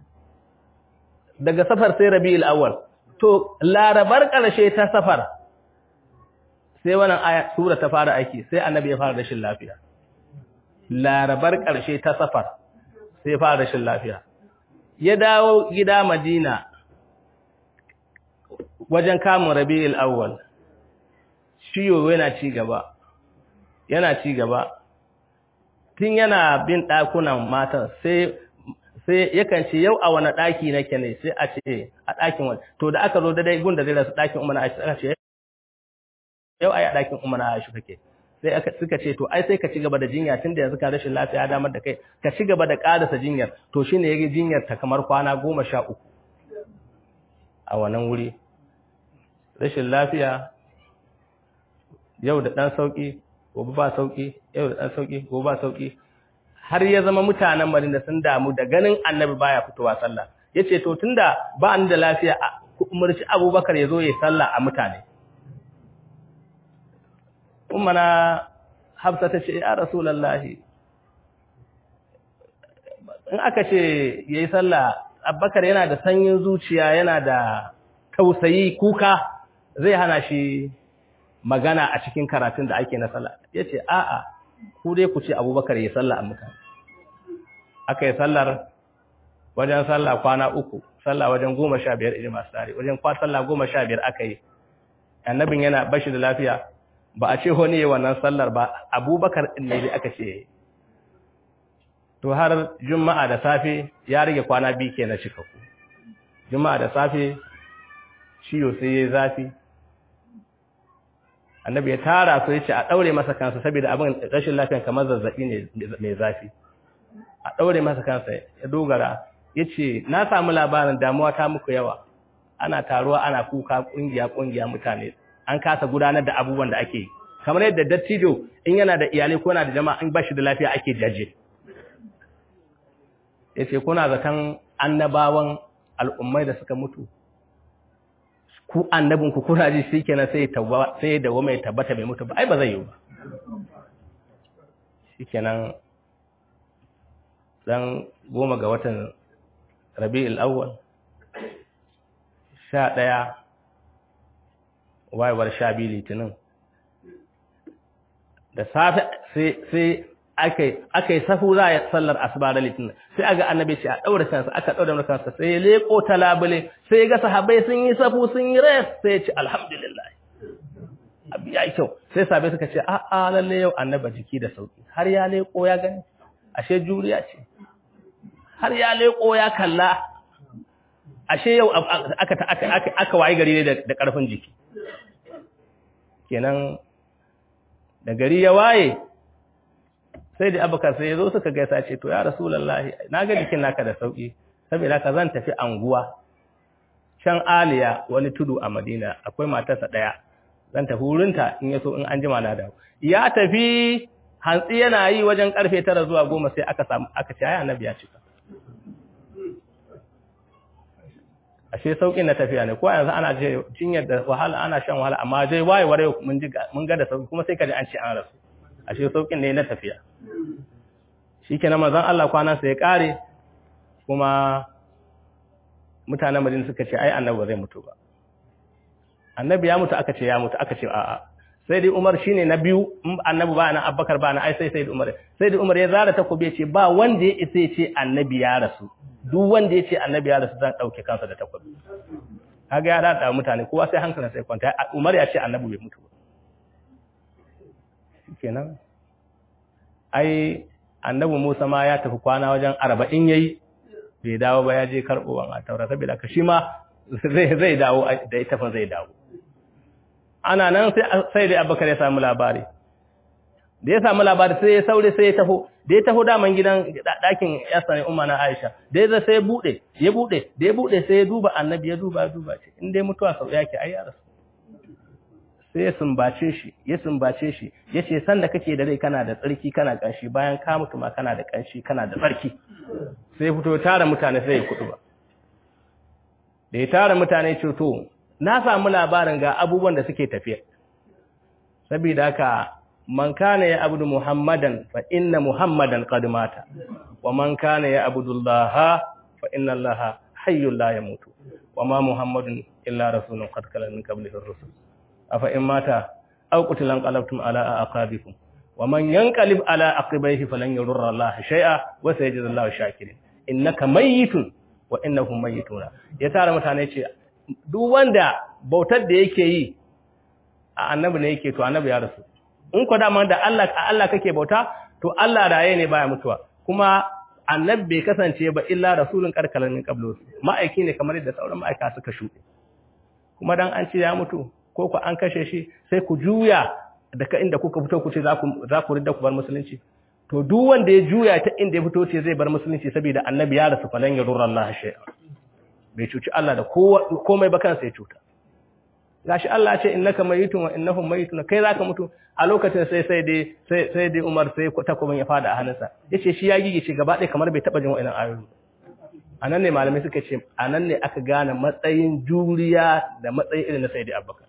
daga safar sai rabi'ul awwal to larabar ƙarshe ta safar sai wannan aya sura ta fara aiki sai annabi ya fara rashin lafiya larabar ƙarshe ta safar sai ya fara rashin lafiya ya dawo gida madina wajen kamun rabi'ul awwal ciwo yana ci gaba yana ci gaba tun yana bin ɗakunan matan sai sai yakan ce yau a wani ɗaki nake ne sai a ce a ɗakin wani to da aka zo da dai gun da zai rasu ɗakin umar aisha aka ce yau ai a ɗakin umar aisha kake sai aka suka ce to ai sai ka ci gaba da jinya tunda yanzu ka rashin lafiya damar da kai ka ci gaba da ƙarasa jinyar to shine yake jinyar ta kamar kwana goma sha uku a wannan wuri rashin lafiya yau da ɗan sauƙi gobe ba sauƙi yau da ɗan sauƙi gobe ba sauƙi har ya zama mutanen Madina sun damu da ganin annabi baya fitowa sallah yace to tunda ba ni da lafiya ku umarci Abubakar ya zo ya sallah a mutane ummana Hafsa ta ce ya Rasulullahi in aka ce yayi sallah Abubakar yana da sanyin zuciya yana da tausayi kuka zai hana shi magana a cikin karatun da ake na sallah yace a'a ku dai ku ce Abubakar ya sallah a mutane aka yi sallar wajen sallah kwana uku sallah wajen goma sha biyar irin masu tare wajen kwa sallah goma sha biyar aka yi annabin yana bashi da lafiya ba a ce wani yi wannan sallar ba abubakar ɗin ne aka ce to har juma'a da safe ya rage kwana biyu ke na cika ku juma'a da safe ciwo sai ya zafi annabi ya tara su ya ce a ɗaure masa kansa saboda abin rashin lafiyan kamar zazzaɓi ne mai zafi a ɗaure masa kansa ya dogara ya ce na samu labarin damuwa ta muku yawa ana taruwa ana kuka ƙungiya-ƙungiya mutane an kasa gudanar da abubuwan da ake yi kamar yadda dattijo in yana da iyalai ko yana da jama'a in bashi da lafiya ake jaje ya ce kuna zaton annabawan al'ummai da suka mutu ku annabinku kuna ji shi kenan sai ya dawo mai tabbata mai mutu ba ai ba zai yi ba shi kenan dan goma ga watan rabi'ul awwal sha ɗaya wayewar sha biyu litinin da safe sai aka yi safu za a sallar asuba da litinin sai aga annabi ce a ɗaura kansa aka ɗaura kansa sai ya leƙo ta labule sai ya ga sahabai sun yi safu sun yi res sai ya ce alhamdulillah abu ya yi kyau sai sahabai suka ce a'a lalle yau annaba jiki da sauki har ya leƙo ya gani ashe juriya ce har ya leƙo ya kalla ashe yau aka aka aka wayi gari ne da ƙarfin jiki kenan da gari ya waye sai da abubakar sai ya zo suka gaisa ce to ya rasulullahi na ga jikin naka da sauki saboda ka zan tafi anguwa can aliya wani tudu a madina akwai matarsa daya zan tafi wurinta in yaso in an jima na dawo ya tafi hantsi yana yi wajen karfe tara zuwa goma sai aka samu aka ce ai annabi ya cika ashe saukin na tafiya ne ko yanzu ana je jinyar da wahala ana shan wahala amma dai wayewar yau mun ji mun ga da sauki kuma sai ka ji an ce an rasu ashe saukin ne na tafiya shikenan manzon Allah kwana sai ya kare kuma mutanen Madina suka ce ai annabi ba zai mutu ba annabi ya mutu aka ce ya mutu aka ce a'a sai dai Umar shine na biyu in annabi ba na Abubakar ba na ai sai sai Umar sai dai Umar ya zara takobi ya ce ba wanda ya isa ya ce annabi ya rasu duk wanda ya ce annabi ya rasu zan dauke kansa da takobi kaga ya dada mutane kowa sai hankalin sai kwanta Umar ya ce annabi bai mutu ba kenan ai annabi Musa ma ya tafi kwana wajen 40 yayi bai dawo ba ya je karbowan a taura saboda ka shi ma zai zai dawo da ita fa zai dawo ana nan sai sai dai Abubakar ya samu labari da ya samu labari sai ya saure sai ya taho da ya taho daman gidan dakin yasa ne umma na Aisha da ya sai ya bude ya bude da ya bude sai ya duba annabi ya duba duba ce in dai mutuwa sau yake ai ya rasu sai ya sumbace shi ya sumbace shi yace san da kake da rai kana da tsarki kana kanshi bayan ka mutu ma kana da kanshi kana da tsarki sai fito tara mutane sai ya kudu ba da ya tara mutane ce to na samu labarin ga abubuwan da suke tafiya saboda haka man kana ya abudu muhammadan fa inna muhammadan qad mata wa man kana ya abudu allaha fa inna allaha hayyul la yamutu wa ma muhammadun illa rasulun qad kala min qablihi ar-rusul afa in mata aw qutilan qalabtum ala aqabikum wa man yanqalib ala aqibaihi falan yurra allaha shay'a wa sayajidu allahu shakirin innaka mayyitun wa innahum mayyituna ya tara mutane ce duk wanda bautar da yake yi a annabi ne yake to annabi ya rasu in ko da da Allah Allah kake bauta to Allah raye ne baya mutuwa kuma annabi bai kasance ba illa rasulun karkalan min qablu ma'aiki ne kamar yadda sauran ma'aika suka shuɗe kuma dan an ce ya mutu ko ku an kashe shi sai ku juya daga inda kuka fito ku ce za ku za ku ridda ku bar musulunci to duk wanda ya juya ta inda ya fito ce zai bar musulunci saboda annabi ya rasu falan yadurra Allah shay'a bai cuci Allah da komai ba kansa ya cuta gashi Allah ya ce innaka mayitun wa innahum mayitun kai zaka mutu a lokacin sai sai dai sai sai dai Umar sai takobin ya fada a hannunsa yace shi ya gigice gaba ɗaya kamar bai taba jin wa'annan ayoyi anan ne malamai suka ce anan ne aka gane matsayin juriya da matsayin irin na Sayyidi Abubakar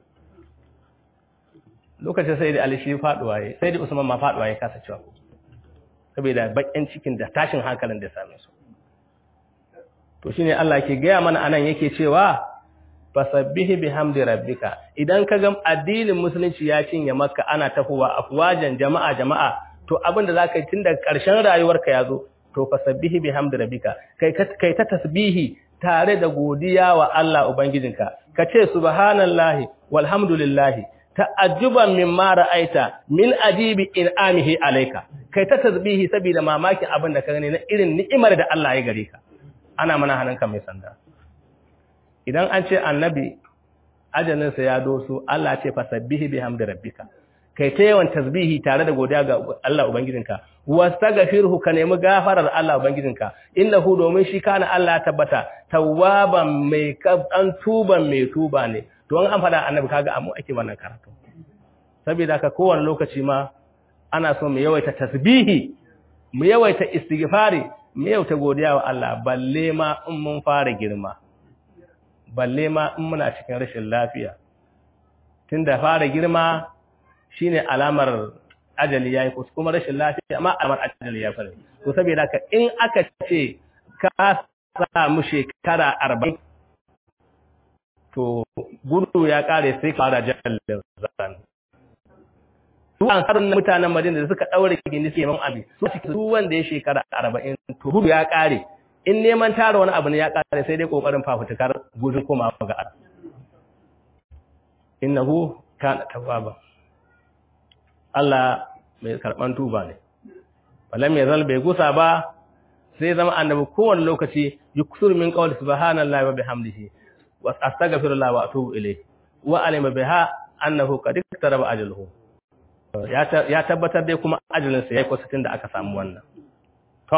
lokacin Sayyidi Ali shi faduwa yayi Sayyidi Usman ma faduwa yayi kasa cewa saboda bakin cikin da tashin hankalin da ya same su to shine Allah ke gaya mana anan yake cewa fasabbihi bihamdi rabbika idan ka ga addinin musulunci ya cinye maka ana tafowa afwajan jama'a jama'a to abinda zaka yi tun daga ƙarshen rayuwarka yazo to fasabbihi bihamdi rabbika kai kai ta tasbihi tare da godiya wa Allah ubangijinka kace subhanallahi walhamdulillahi ta'ajjuban mimma ra'aita min ajibi in'amihi alayka kai ta tasbihi saboda mamakin abin da ka gani na irin ni'imar da Allah ya gare ka ana mana hannunka mai sanda idan an ce annabi ajalinsa ya doso Allah ce fasabbihi bihamdi rabbika kai ta yawan tasbihi tare da godiya ga Allah ubangijinka wastaghfirhu ka nemi gafarar Allah ubangijinka innahu domin shi kana Allah ya tabbata tawwaban mai an tuban mai tuba ne to an fada annabi kaga amu ake wannan karatu saboda ka kowane lokaci ma ana so mu yawaita tasbihi mu yawaita istighfari mu yawaita godiya wa Allah balle ma in mun fara girma balle ma in muna cikin rashin lafiya tunda fara girma shine alamar ajali yayi ko kuma rashin lafiya amma alamar ajali ya fara to saboda ka in aka ce ka samu shekara 40 to gudu ya kare sai ka fara jallin zan su an harin mutanen Madina da suka daure gindi sai man abi su su wanda ya shekara 40 to gudu ya kare in neman tara wani abu ne ya kare sai dai kokarin fafutukar gudun koma ga Allah innahu kana tawwaba Allah mai karban tuba ne falam yazal bai gusa ba sai zama annabi kowane lokaci yuksur min qawli subhanallahi wa bihamdihi wa astaghfirullah wa atubu ilayhi wa alima biha annahu qad iktaraba ajaluhu ya tabbatar dai kuma ajalinsa yayi kusatin da aka samu wannan to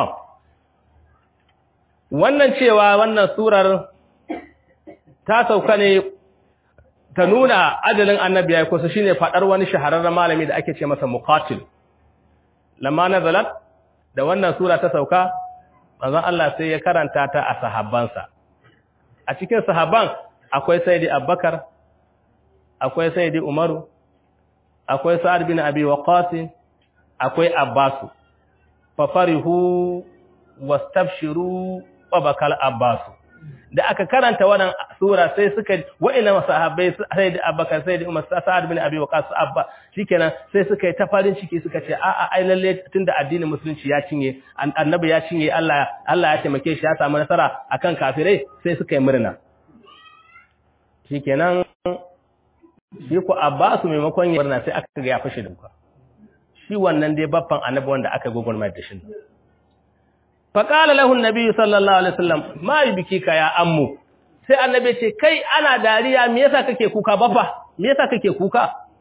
wannan cewa wannan surar ta sauka ne ta nuna adalin annabi ya kusa shine fadar wani shahararren malami da ake ce masa muqatil lamma nazalat da wannan sura ta sauka manzon Allah sai ya karanta ta a sahabbansa a cikin sahabban akwai sayyidi Abubakar akwai sayyidi Umaru akwai Sa'ad bin Abi Waqqas akwai Abbas fa farihu wastabshiru wa bakal Abbas da aka karanta wannan sura sai suka wa'ina sahabbai sai da Abubakar sai da Umar Sa'ad bin Abi Waqqas Abba shikenan sai suka yi ta farin ciki suka ce a'a ai lalle tunda addinin musulunci ya cinye annabi ya cinye Allah Allah ya taimake shi ya samu nasara akan kafirai sai suka yi murna shikenan shi ku Abbas maimakon ya murna sai aka ga ya fashe da kuka shi wannan dai babban annabi wanda aka gogormar da shi faƙala lahun nabi sallallahu alaihi wasallam ma yi biki ka ya ammu sai annabi ce kai ana dariya me yasa kake kuka babba me yasa kake kuka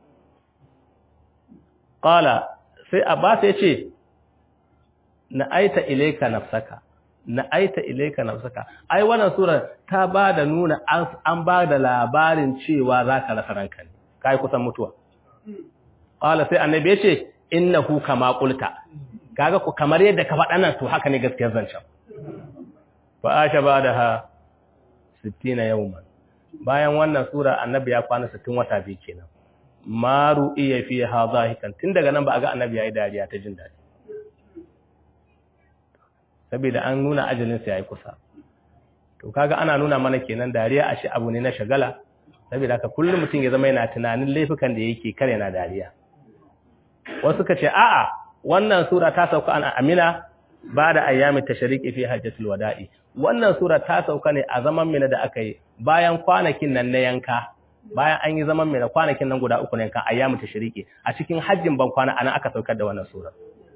qala sai abbas ya ce na aita ilayka nafsaka na aita ilayka nafsaka ai wannan sura ta ba da nuna an ba da labarin cewa zaka rasa ranka ne kai kusan mutuwa qala sai annabi ya ce innahu kama qulta kaga ku kamar yadda ka faɗa nan to haka ne gaskiyar zancen fa asha badaha 60 yawman bayan wannan sura annabi ya kwana 60 wata biyu kenan maru iya fi hazahikan tun daga nan ba a ga annabi yayi dariya ta jin dadi saboda an nuna ajalin sa yayi kusa to kaga ana nuna mana kenan dariya a shi abu ne na shagala saboda haka kullum mutum ya zama yana tunanin laifukan da yake kare na dariya wasu ka ce a'a wannan sura ta sauka an amina ba da ayyamin tashariki fi hajjatul wada'i wannan sura ta sauka ne a zaman mina da aka yi bayan kwanakin nan na yanka bayan an yi zaman mina kwanakin nan guda uku ne kan ayyamin tashariki a cikin hajjin ban kwana anan aka saukar da wannan sura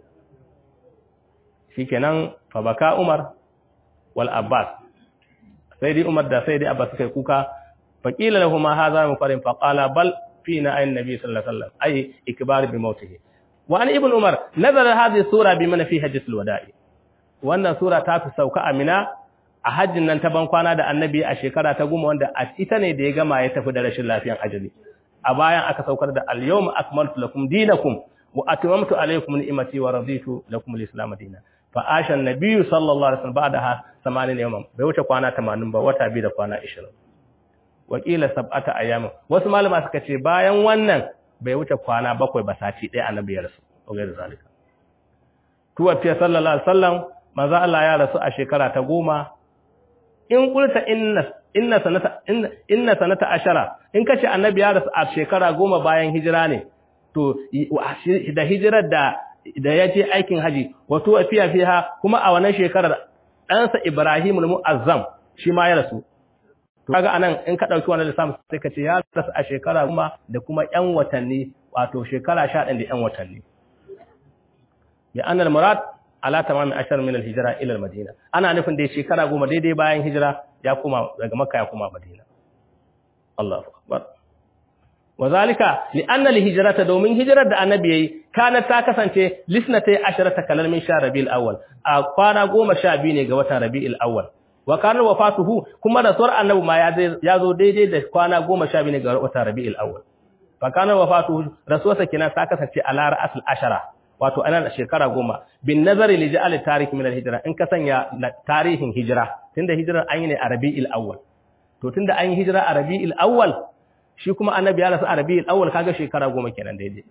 shikenan fa baka umar wal abbas sai dai umar da sai dai abbas suka yi kuka fa qila lahum hadha min farin fa qala bal fina ayin nabi sallallahu alaihi wasallam ay ikbar bi mautihi وعن ابن عمر نزل هذه السورة بمن في حجة الوداع wannan sura ta fi sauka amina a hajjin nan ta bankwana da annabi a shekara ta goma wanda a ita ne da ya gama ya tafi da rashin lafiyan ajali a bayan aka saukar da al-yawma akmaltu lakum dinakum wa atmamtu alaykum ni'mati wa raditu lakum al-islam dinan fa asha an-nabiy sallallahu alaihi wasallam ba'daha 80 yawman bai wuce kwana 80 ba wata biyu da kwana 20 wakila sab'ata ayyam wasu malama suka ce bayan wannan bai wuce kwana bakwai ba sati ɗaya annabi ya rasu ogai da zalika tuwafiya sallallahu alaihi wasallam manzo Allah ya rasu a shekara ta goma in kulta inna inna sanata inna, inna sanata ashara in kace annabi ya rasu a shekara goma bayan hijira ne to da hijirar da da ya je aikin haji wa tuwafiya fiha kuma a wannan shekarar ɗansa Ibrahimul Mu'azzam shi ma ya rasu kaga anan in ka dauki wannan lissafin sai ka ce ya rasu a shekara kuma da kuma ƴan watanni wato shekara 11 da ƴan watanni ya annal murad ala tamami ashar min al-hijra ila al-madina ana nufin da shekara goma daidai bayan hijira ya kuma daga makka ya kuma madina Allahu akbar wazalika li anna al-hijrata domin hijirar da annabi yayi kana ta kasance lisnatay asharata kalal min sha rabiul awwal a kwana goma sha biyu ne ga watan rabiul awwal wa kana wafatuhu kuma rasuwar annabi ma ya zo daidai da kwana goma sha biyu ne ga watan rabiul awwal fa kana wafatuhu rasuwarsa kenan ta kasance ala ra'asul ashara wato anan shekara goma bin nazari li ja'al tarikh min al-hijra in ka sanya tarihin hijira tunda hijirar an yi ne a rabiul awwal to tunda an yi hijira a rabiul awwal shi kuma annabi ya rasu a rabiul awwal kaga shekara goma kenan daidai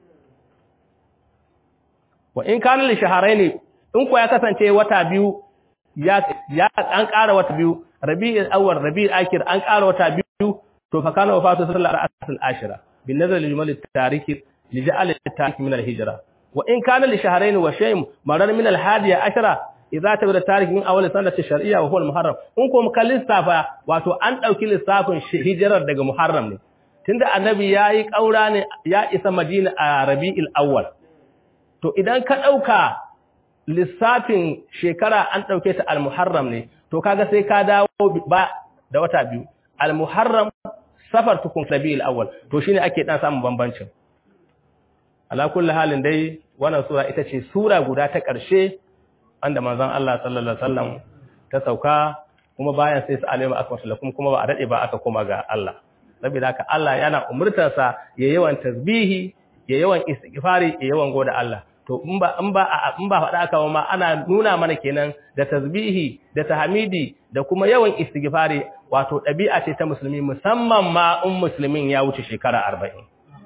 wa in kana li shahrayn in ko ya kasance wata biyu ya ya an ƙara wata biyu rabiul awwal rabiul akhir an ƙara wata biyu to fa kana wafatu sallallahu alaihi wasallam ashira bin nazar li jumal at-tarikh li ja'al at-tarikh min al-hijra wa in kana li shahrayn wa shay'in marar min al-hadiya ashara idza tabada tarikh min awwal sanati shar'iyya wa huwa al-muharram in ko muka lissafa wato an dauki lissafin hijirar daga muharram ne tunda annabi yayi kaura ne ya isa madina a rabiul awwal to idan ka dauka lissafin shekara an ɗauke ta al-muharram ne to kaga sai ka dawo ba da wata biyu al-muharram safar tukun rabiul awwal to shine ake dan samun bambancin ala kulli halin dai wannan sura ita ce sura guda ta ƙarshe wanda manzon Allah sallallahu alaihi wasallam ta sauka kuma bayan sai su alima akmatu lakum kuma ba a dade ba aka koma ga Allah saboda haka Allah yana umurtarsa ya yawan tasbihi ya yawan istighfari ya yawan goda Allah to in ba in ba in ba faɗa aka ma ana nuna mana kenan da tasbihi da tahmidi da kuma yawan istighfari wato ɗabi'a ce ta musulmi musamman ma in musulmin ya wuce shekara 40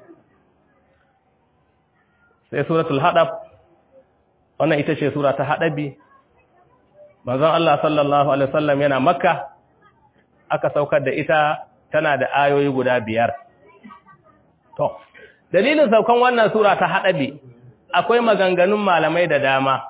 sai suratul hadab wannan ita ce sura ta hadabi manzon Allah sallallahu alaihi wasallam yana makka aka saukar da ita tana da ayoyi guda biyar to dalilin saukan wannan sura ta hadabi akwai maganganun malamai da dama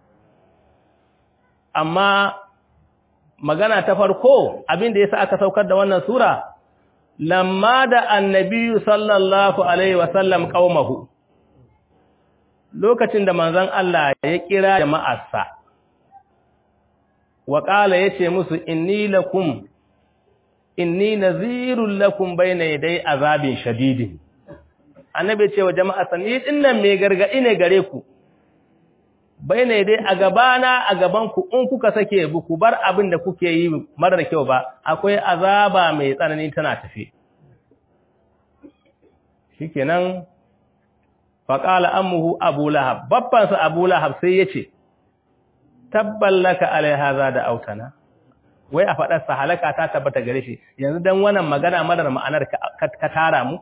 amma magana ta farko abin da yasa aka saukar da wannan sura lamma da annabi sallallahu alaihi wasallam qaumahu lokacin da manzon Allah ya kira jama'arsa wa qala yace musu inni lakum inni nazirul lakum bayna yaday azabin shadidin annabi ce wa jama'arsa ni dinnan mai gargadi ne gare ku bayna yaday a gabana a gaban ku in kuka sake bu ku bar abin da kuke yi marar kyau ba akwai azaba mai tsanani tana tafi shikenan faƙala ammuhu abu lahab babbansa abu lahab sai ya ce tabballaka alaihaza da autana wai a faɗarsa halaka ta tabbata gare shi yanzu don wannan magana madar ma'anar ka tara mu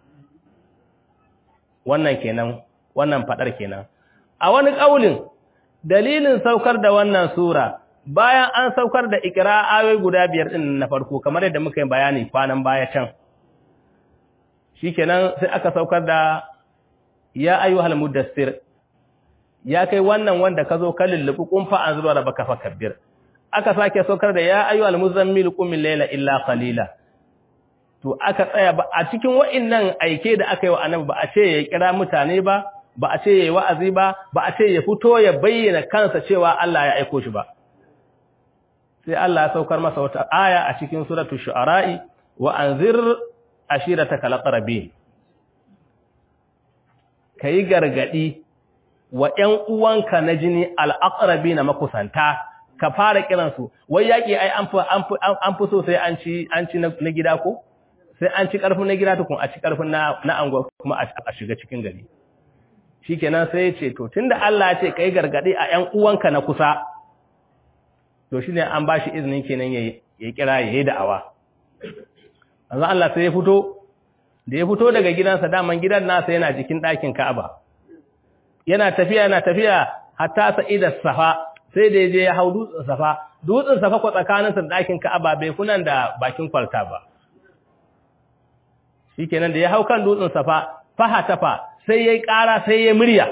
wannan kenan wannan faɗar kenan a wani ƙaulin dalilin saukar da wannan sura bayan an saukar da ikira ayoyi guda biyar ɗin na farko kamar yadda muka yi bayani kwanan baya can shikenan sai aka saukar da ya ayyuhal mudassir ya kai wannan wanda ka zo ka lullubi kumfa an zuwa da baka fakabbir aka sake saukar da ya ayyuhal muzammil qum layla illa qalila to aka tsaya ba a cikin wa'annan aike da aka yi wa annabi ba a ce ya kira mutane ba ba a ce yayi wa'azi ba ba a ce ya fito ya bayyana kansa cewa Allah ya aiko shi ba sai Allah ya saukar masa wata aya a cikin suratul shu'ara'i wa anzir ashirataka laqrabin ka yi gargaɗi wa ‘yan uwanka na jini al'aƙarabi na makusanta, ka fara kiransu, wai yaƙi ai an fi so sai an ci na gida ko? Sai an ci ƙarfin na gida tukun a ci ƙarfin na anguwa kuma a shiga cikin gari. Shi kenan sai ce, to, tun da Allah ce ka yi gargaɗi a ‘yan uwanka na kusa, to shi ne an ba shi izinin kenan ya kira ya yi da'awa. Azan Allah sai ya fito, da ya fito daga gidansa daman gidan nasa yana jikin ɗakin Ka'aba yana tafiya yana tafiya hatta sa'ida safa sai da je ya hau dutsen safa dutsen safa ko tsakaninsa da ɗakin Ka'aba bai kunan da bakin kwalta ba shikenan da ya hau kan dutsen safa faha tafa sai yayi ƙara sai yayi murya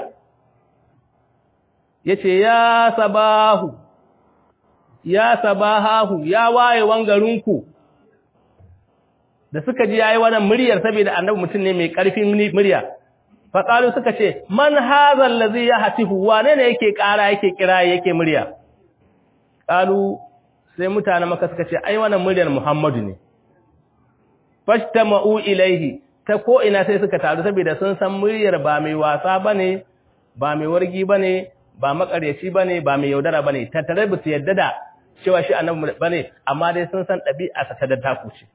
yace ya sabahu ya sabahahu ya wayewan garinku da suka ji yayi wannan muryar saboda annabi mutum ne mai ƙarfin murya fa qalu suka ce man hadha allazi yahtifu wane ne yake ƙara yake kira yake murya qalu sai mutanen maka suka ce ai wannan muryar Muhammadu ne fashtama'u ilaihi ta ko ina sai suka taru saboda sun san muryar ba mai wasa bane ba mai wargi bane ba makaryaci bane ba mai yaudara bane tattare ba su yadda da cewa shi annabi bane amma dai sun san ɗabi'a sa ta da taku ce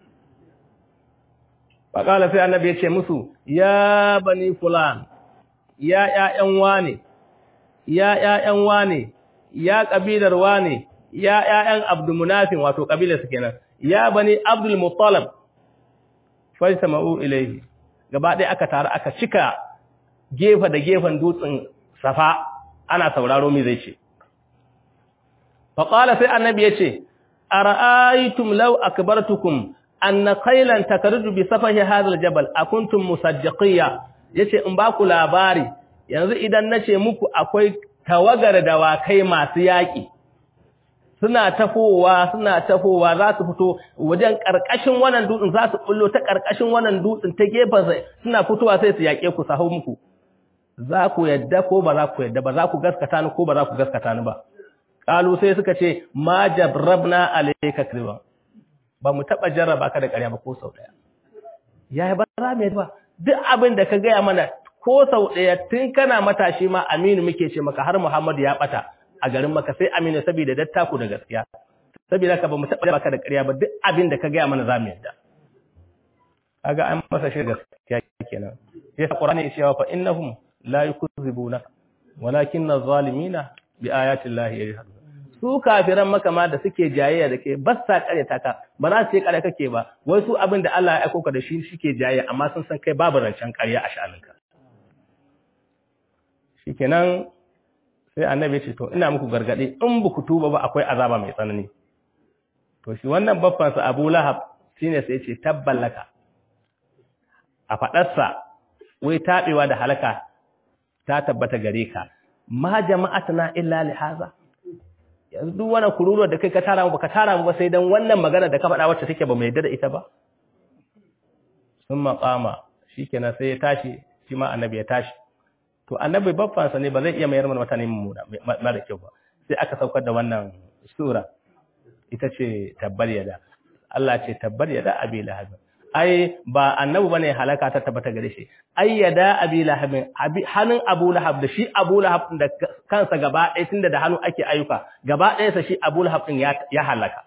faƙala sai annabi ya ce musu ya bani fulan ya ƴaƴan wane ya ƴaƴan wane ya ƙabilar wane ya ƴaƴan abdulmunafin wato ƙabilar su kenan ya bani abdul muttalib fajtama'u ilayhi gaba ɗaya aka taru aka cika gefe da gefen dutsen safa ana sauraro me zai ce faqala sai annabi ya ce ara'aytum law akbartukum anna qailan takardu bi safahi hadha aljabal akuntum musaddiqiya yace in ba ku labari yanzu idan nace muku akwai tawagar dawakai masu yaki suna tafowa suna tafowa za su fito wajen karkashin wannan dutsen za su bullo ta karkashin wannan dutsen ta gefen sa suna fitowa sai su yake ku sahu muku za ku yadda ko ba za ku yadda ba za ku gaskata ni ko ba za ku gaskata ni ba kalu sai suka ce ma jabrabna alayka kriba ba mu taɓa jarraba ka da ƙarya ba ko sau ɗaya. Ya yi ba za mu ba, duk abin da ka gaya mana ko sau ɗaya tun kana matashi ma Aminu muke ce maka har Muhammadu ya ɓata a garin maka sai Aminu saboda dattaku da gaskiya. Saboda ka ba mu taɓa jarraba ka da ƙarya ba duk abin da ka gaya mana za mu yadda. kaga an masa shi gaskiya kenan sai Qur'ani ya cewa fa innahum la yukzibuna walakinna zalimina bi ayati llahi yajhadun su kafiran maka ma da suke jayayya da ke ba sa karyata ka ba za su yi karya kake ba wai su abin da Allah ya aiko ka da shi suke jayayya amma sun san kai babu rancen karya a sha'aninka shikenan sai annabi ya ce to ina muku gargade in ba ku tuba ba akwai azaba mai tsanani to shi wannan babban sa Abu Lahab shine sai ya ce tabballaka a fadarsa wai tabewa da halaka ta tabbata gare ka ma jama'atna illa li haza yanzu duk wannan kururuwa da kai ka tara mu baka tara mu ba sai dan wannan magana da ka faɗa wacce take ba mai yadda da ita ba sun maqama shikenan sai ya tashi shi ma annabi ya tashi to annabi babbansa ne ba zai iya mayar mana mutane mummuna mara kyau ba sai aka saukar da wannan sura ita ce tabbar yada Allah ce tabbar yada abi lahab ai ba annabi bane halaka ta tabbata gare shi ai yada abi lahab hannun abu lahab da shi abu lahab da kansa gaba ɗaya tunda da hannu ake ayyuka gaba ɗaya sa shi abu lahab din ya halaka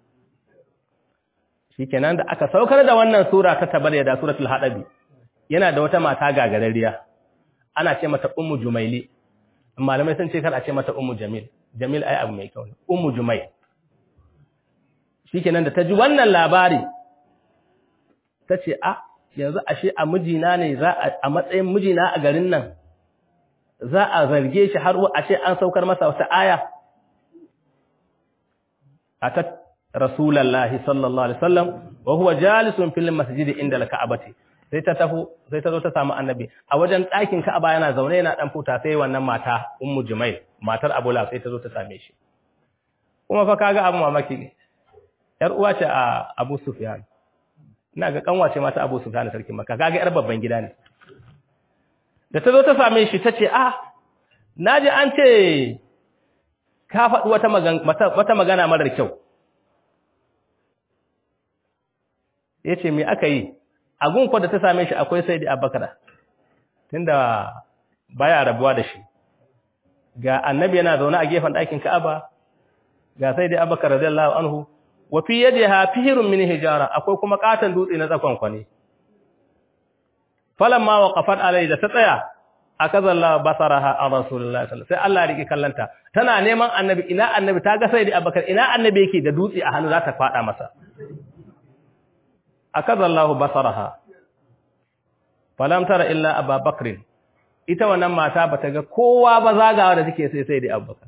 shikenan da aka saukar da wannan sura ta tabbar yada suratul hadabi yana da wata mata gagarariya ana ce mata ummu jumaili malamai sun ce kar a ce mata ummu jamil jamil ai abu mai kyau ne ummu jumail shikenan da ta ji wannan labari ta ce a yanzu ashe a mijina ne za a matsayin mijina a garin nan za a zarge shi har ashe an saukar masa wata aya atat rasulullahi sallallahu alaihi wasallam wa huwa jalisun fil masjid inda al-ka'bati sai ta tafi sai ta zo ta samu annabi a wajen ɗakin Ka'aba yana zaune yana dan futa sai wannan mata Ummu Jumail matar Abu Lahab sai ta zo ta same shi kuma fa kaga abu mamaki yar uwa ce a Abu Sufyan ina ga kanwa ce mata Abu Sufyan sarkin Makka kaga yar babban gida ne da ta zo ta same shi tace ah naji an ce ka faɗi wata magana wata magana marar kyau yace me aka yi agun ko da ta same shi akwai sai da abakara tunda baya rabuwa da shi ga annabi yana zaune a gefen ɗakin ka'aba ga sai da abakar radiyallahu anhu wa fi yadiha fihrun min hijara akwai kuma katan dutse na tsakon kwani falamma waqafat alai da ta tsaya akazalla basaraha an rasulullahi sallallahu sai Allah ya rike kallanta tana neman annabi ina annabi ta ga sai da abakar ina annabi yake da dutse a hannu za ta fada masa akazallahu basaraha falam tara illa ababakr ita wannan mata bata ga kowa ba zagawa da take sai sai da abubakar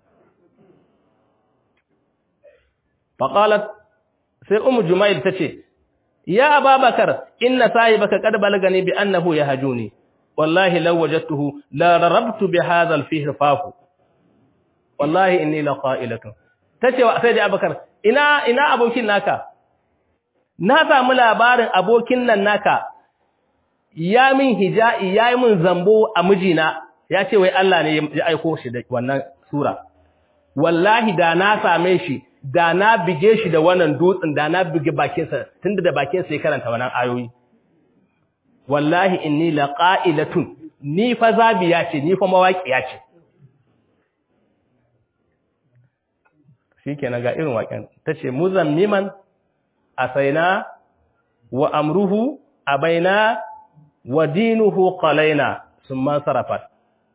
faqalat sai ummu jumail tace ya ababakar inna sahibaka qad balagani bi annahu yahjuni wallahi law wajadtuhu la rarabtu bi hadha al-fihr fahu wallahi inni la qa'ilatun tace sai da abubakar ina ina abokin naka na samu labarin abokin nan naka ya min hija'i ya yi min zambo a mijina ya ce wai Allah ne ya aiko shi da wannan sura wallahi da na same shi da na bige shi da wannan dutsen da na bige bakinsa tunda da bakinsa ya karanta wannan ayoyi wallahi inni laqa'ilatun ni fa zabiya ce ni fa mawaƙiya ce shikenan ga irin waƙen tace muzammiman asaina wa amruhu abaina wa dinuhu qalaina summa sarafat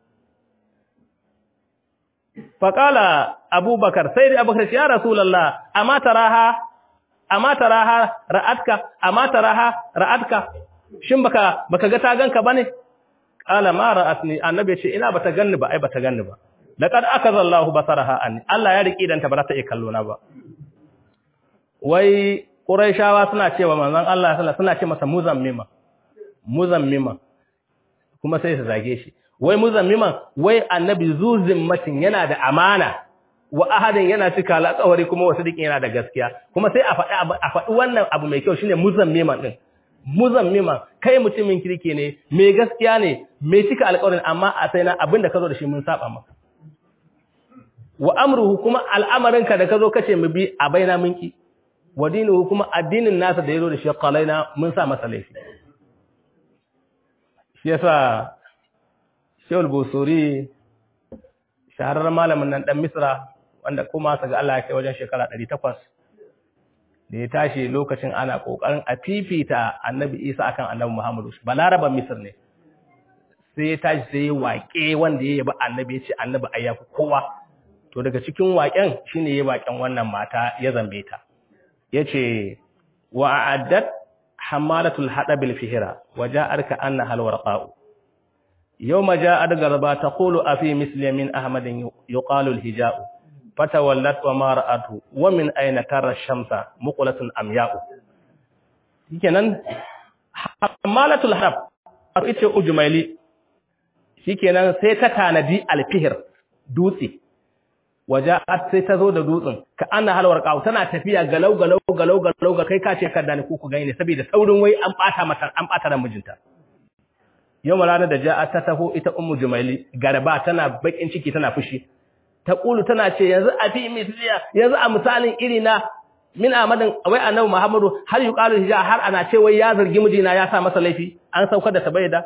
faqala abubakar sai da abubakar ya rasulullah amma taraha amma taraha ra'atka amma taraha ra'atka shin baka baka ga ta ganka bane qala ma ra'atni annabi ce ina bata ganni ba ai bata ganni ba laqad akazallahu basaraha anni Allah ya riki dan ta ba ta iya kallo na ba wai Qurayshawa suna cewa manzon Allah sallallahu suna ce masa muzammima muzammima kuma sai su zage shi wai muzammiman wai annabi zuzimmatin yana da amana wa ahadin yana cika alƙawari kuma wasu dikin yana da gaskiya kuma sai a faɗi a faɗi wannan abu mai kyau shine muzammiman din muzammiman kai mutumin kirki ne mai gaskiya ne mai cika alƙawarin amma a sai na abinda ka zo da shi mun saba maka wa amruhu kuma al'amarinka da ka zo kace mu bi a baina minki wa dinuhu kuma addinin nasa da yazo da shi qalaina mun sa masa laifi shi yasa Shaykhul Busuri shahararren malamin nan dan Misra wanda kuma sa ga Allah ya kai wajen shekara 800 da ya tashi lokacin ana kokarin a fifita annabi isa akan annabi muhammadu balaraban misir ne sai ya tashi sai ya waƙe wanda ya yaba annabi ya ce annabi ai yafi kowa to daga cikin waƙen shine ya waƙen wannan mata ya zambe ta yace wa a'addat hamalatul hadabil fihira wa ja'arka anna hal warqa'u yawma ja'at garba taqulu afi misli min ahmadin yuqalu al hija'u fatawallat wa ma ra'atu wa min ayna tara shamsa muqlatun amya'u shikenan hamalatul hadab ita ujmaili shikenan sai ta tanadi alfihir dutse waja'at sai ta zo da dutsen ka anna halwar qaw tana tafiya galau galau galau galau ga kai ka ce kadda ne ku ku gani saboda saurin wai an bata mata an bata da mijinta yau ranar da ja'at ta taho ita ummu jumaili garba tana bakin ciki tana fushi ta kulu tana ce yanzu a fi misliya yanzu a misalin iri na min amadin wai annabi muhammadu har yuqalu hija har ana ce wai ya zargi mijina ya sa masa laifi an saukar da tabaida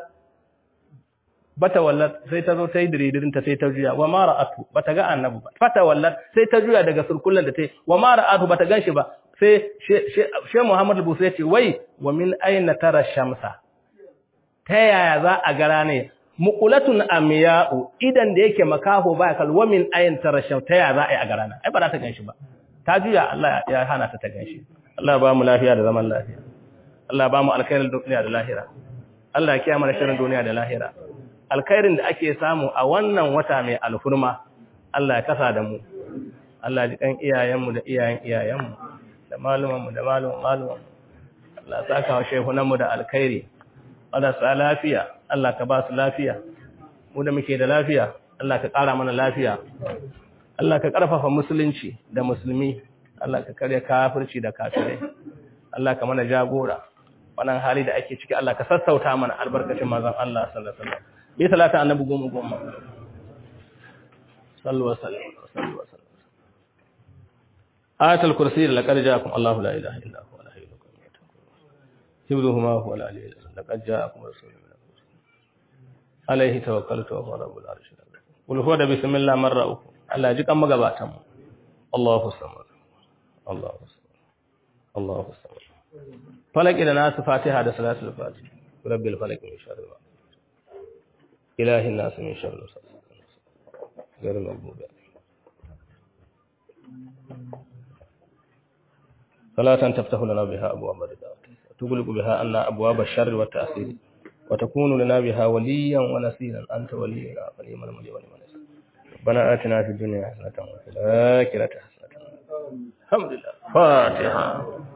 bata wallat sai ta zo ta yi diridirin ta sai ta juya wa ma ra'atu bata ga annabi ba fata wallat sai ta juya daga surkullan da ta yi wa ma ra'atu bata ganshi ba sai she Muhammad Busu ya ce wai wa min aina tara shamsa ta yaya za a gara ne muqulatun amya'u idan da yake makaho ba kal wa min aina tara shamsa ta yaya za a yi a gara na ai ba za ta ganshi ba ta juya Allah ya hana ta ta ganshi Allah ba mu lafiya da zaman lafiya Allah ba mu alkhairin duniya da lahira Allah ya kiyaye mana sharrin duniya da lahira alkhairin da ake samu a wannan wata mai alfurma Allah ya kasa da mu Allah ji kan iyayenmu da iyayen iyayenmu da malumanmu da maluman maluman Allah saka wa shehunanmu da alkhairi Allah sa lafiya Allah ka ba su lafiya mu da muke da lafiya Allah ka ƙara mana lafiya Allah ka ƙarfafa musulunci da musulmi Allah ka karya kafirci da kafirai Allah ka mana jagora wannan hali da ake ciki Allah ka sassauta mana albarkacin manzon Allah sallallahu alaihi wasallam bi salata annabi goma goma sallu wa sallam sallu wa sallam ayatul kursi laqad ja'akum Allahu la ilaha illa huwa la ilaha illa huwa hibduhuma huwa la ilaha illa laqad ja'akum rasulun min alayhi tawakkaltu wa huwa rabbul arshil azim qul huwa da bismillah marra uku Allah ji kan magabatan mu Allahu samad Allahu samad Allahu samad falaki da nasu fatiha da salatul fatiha rabbil falaq min sharri ma ilahi nas min sharri غير المغضوب صلاة تفتح لنا بها أبواب الرضا وتغلق بها أن أبواب الشر والتأثير وتكون لنا بها وليا ونسيرا أنت ولينا فنعم المولى ونعم النصير ربنا آتنا في الدنيا حسنة وفي الآخرة حسنة الحمد لله فاتحة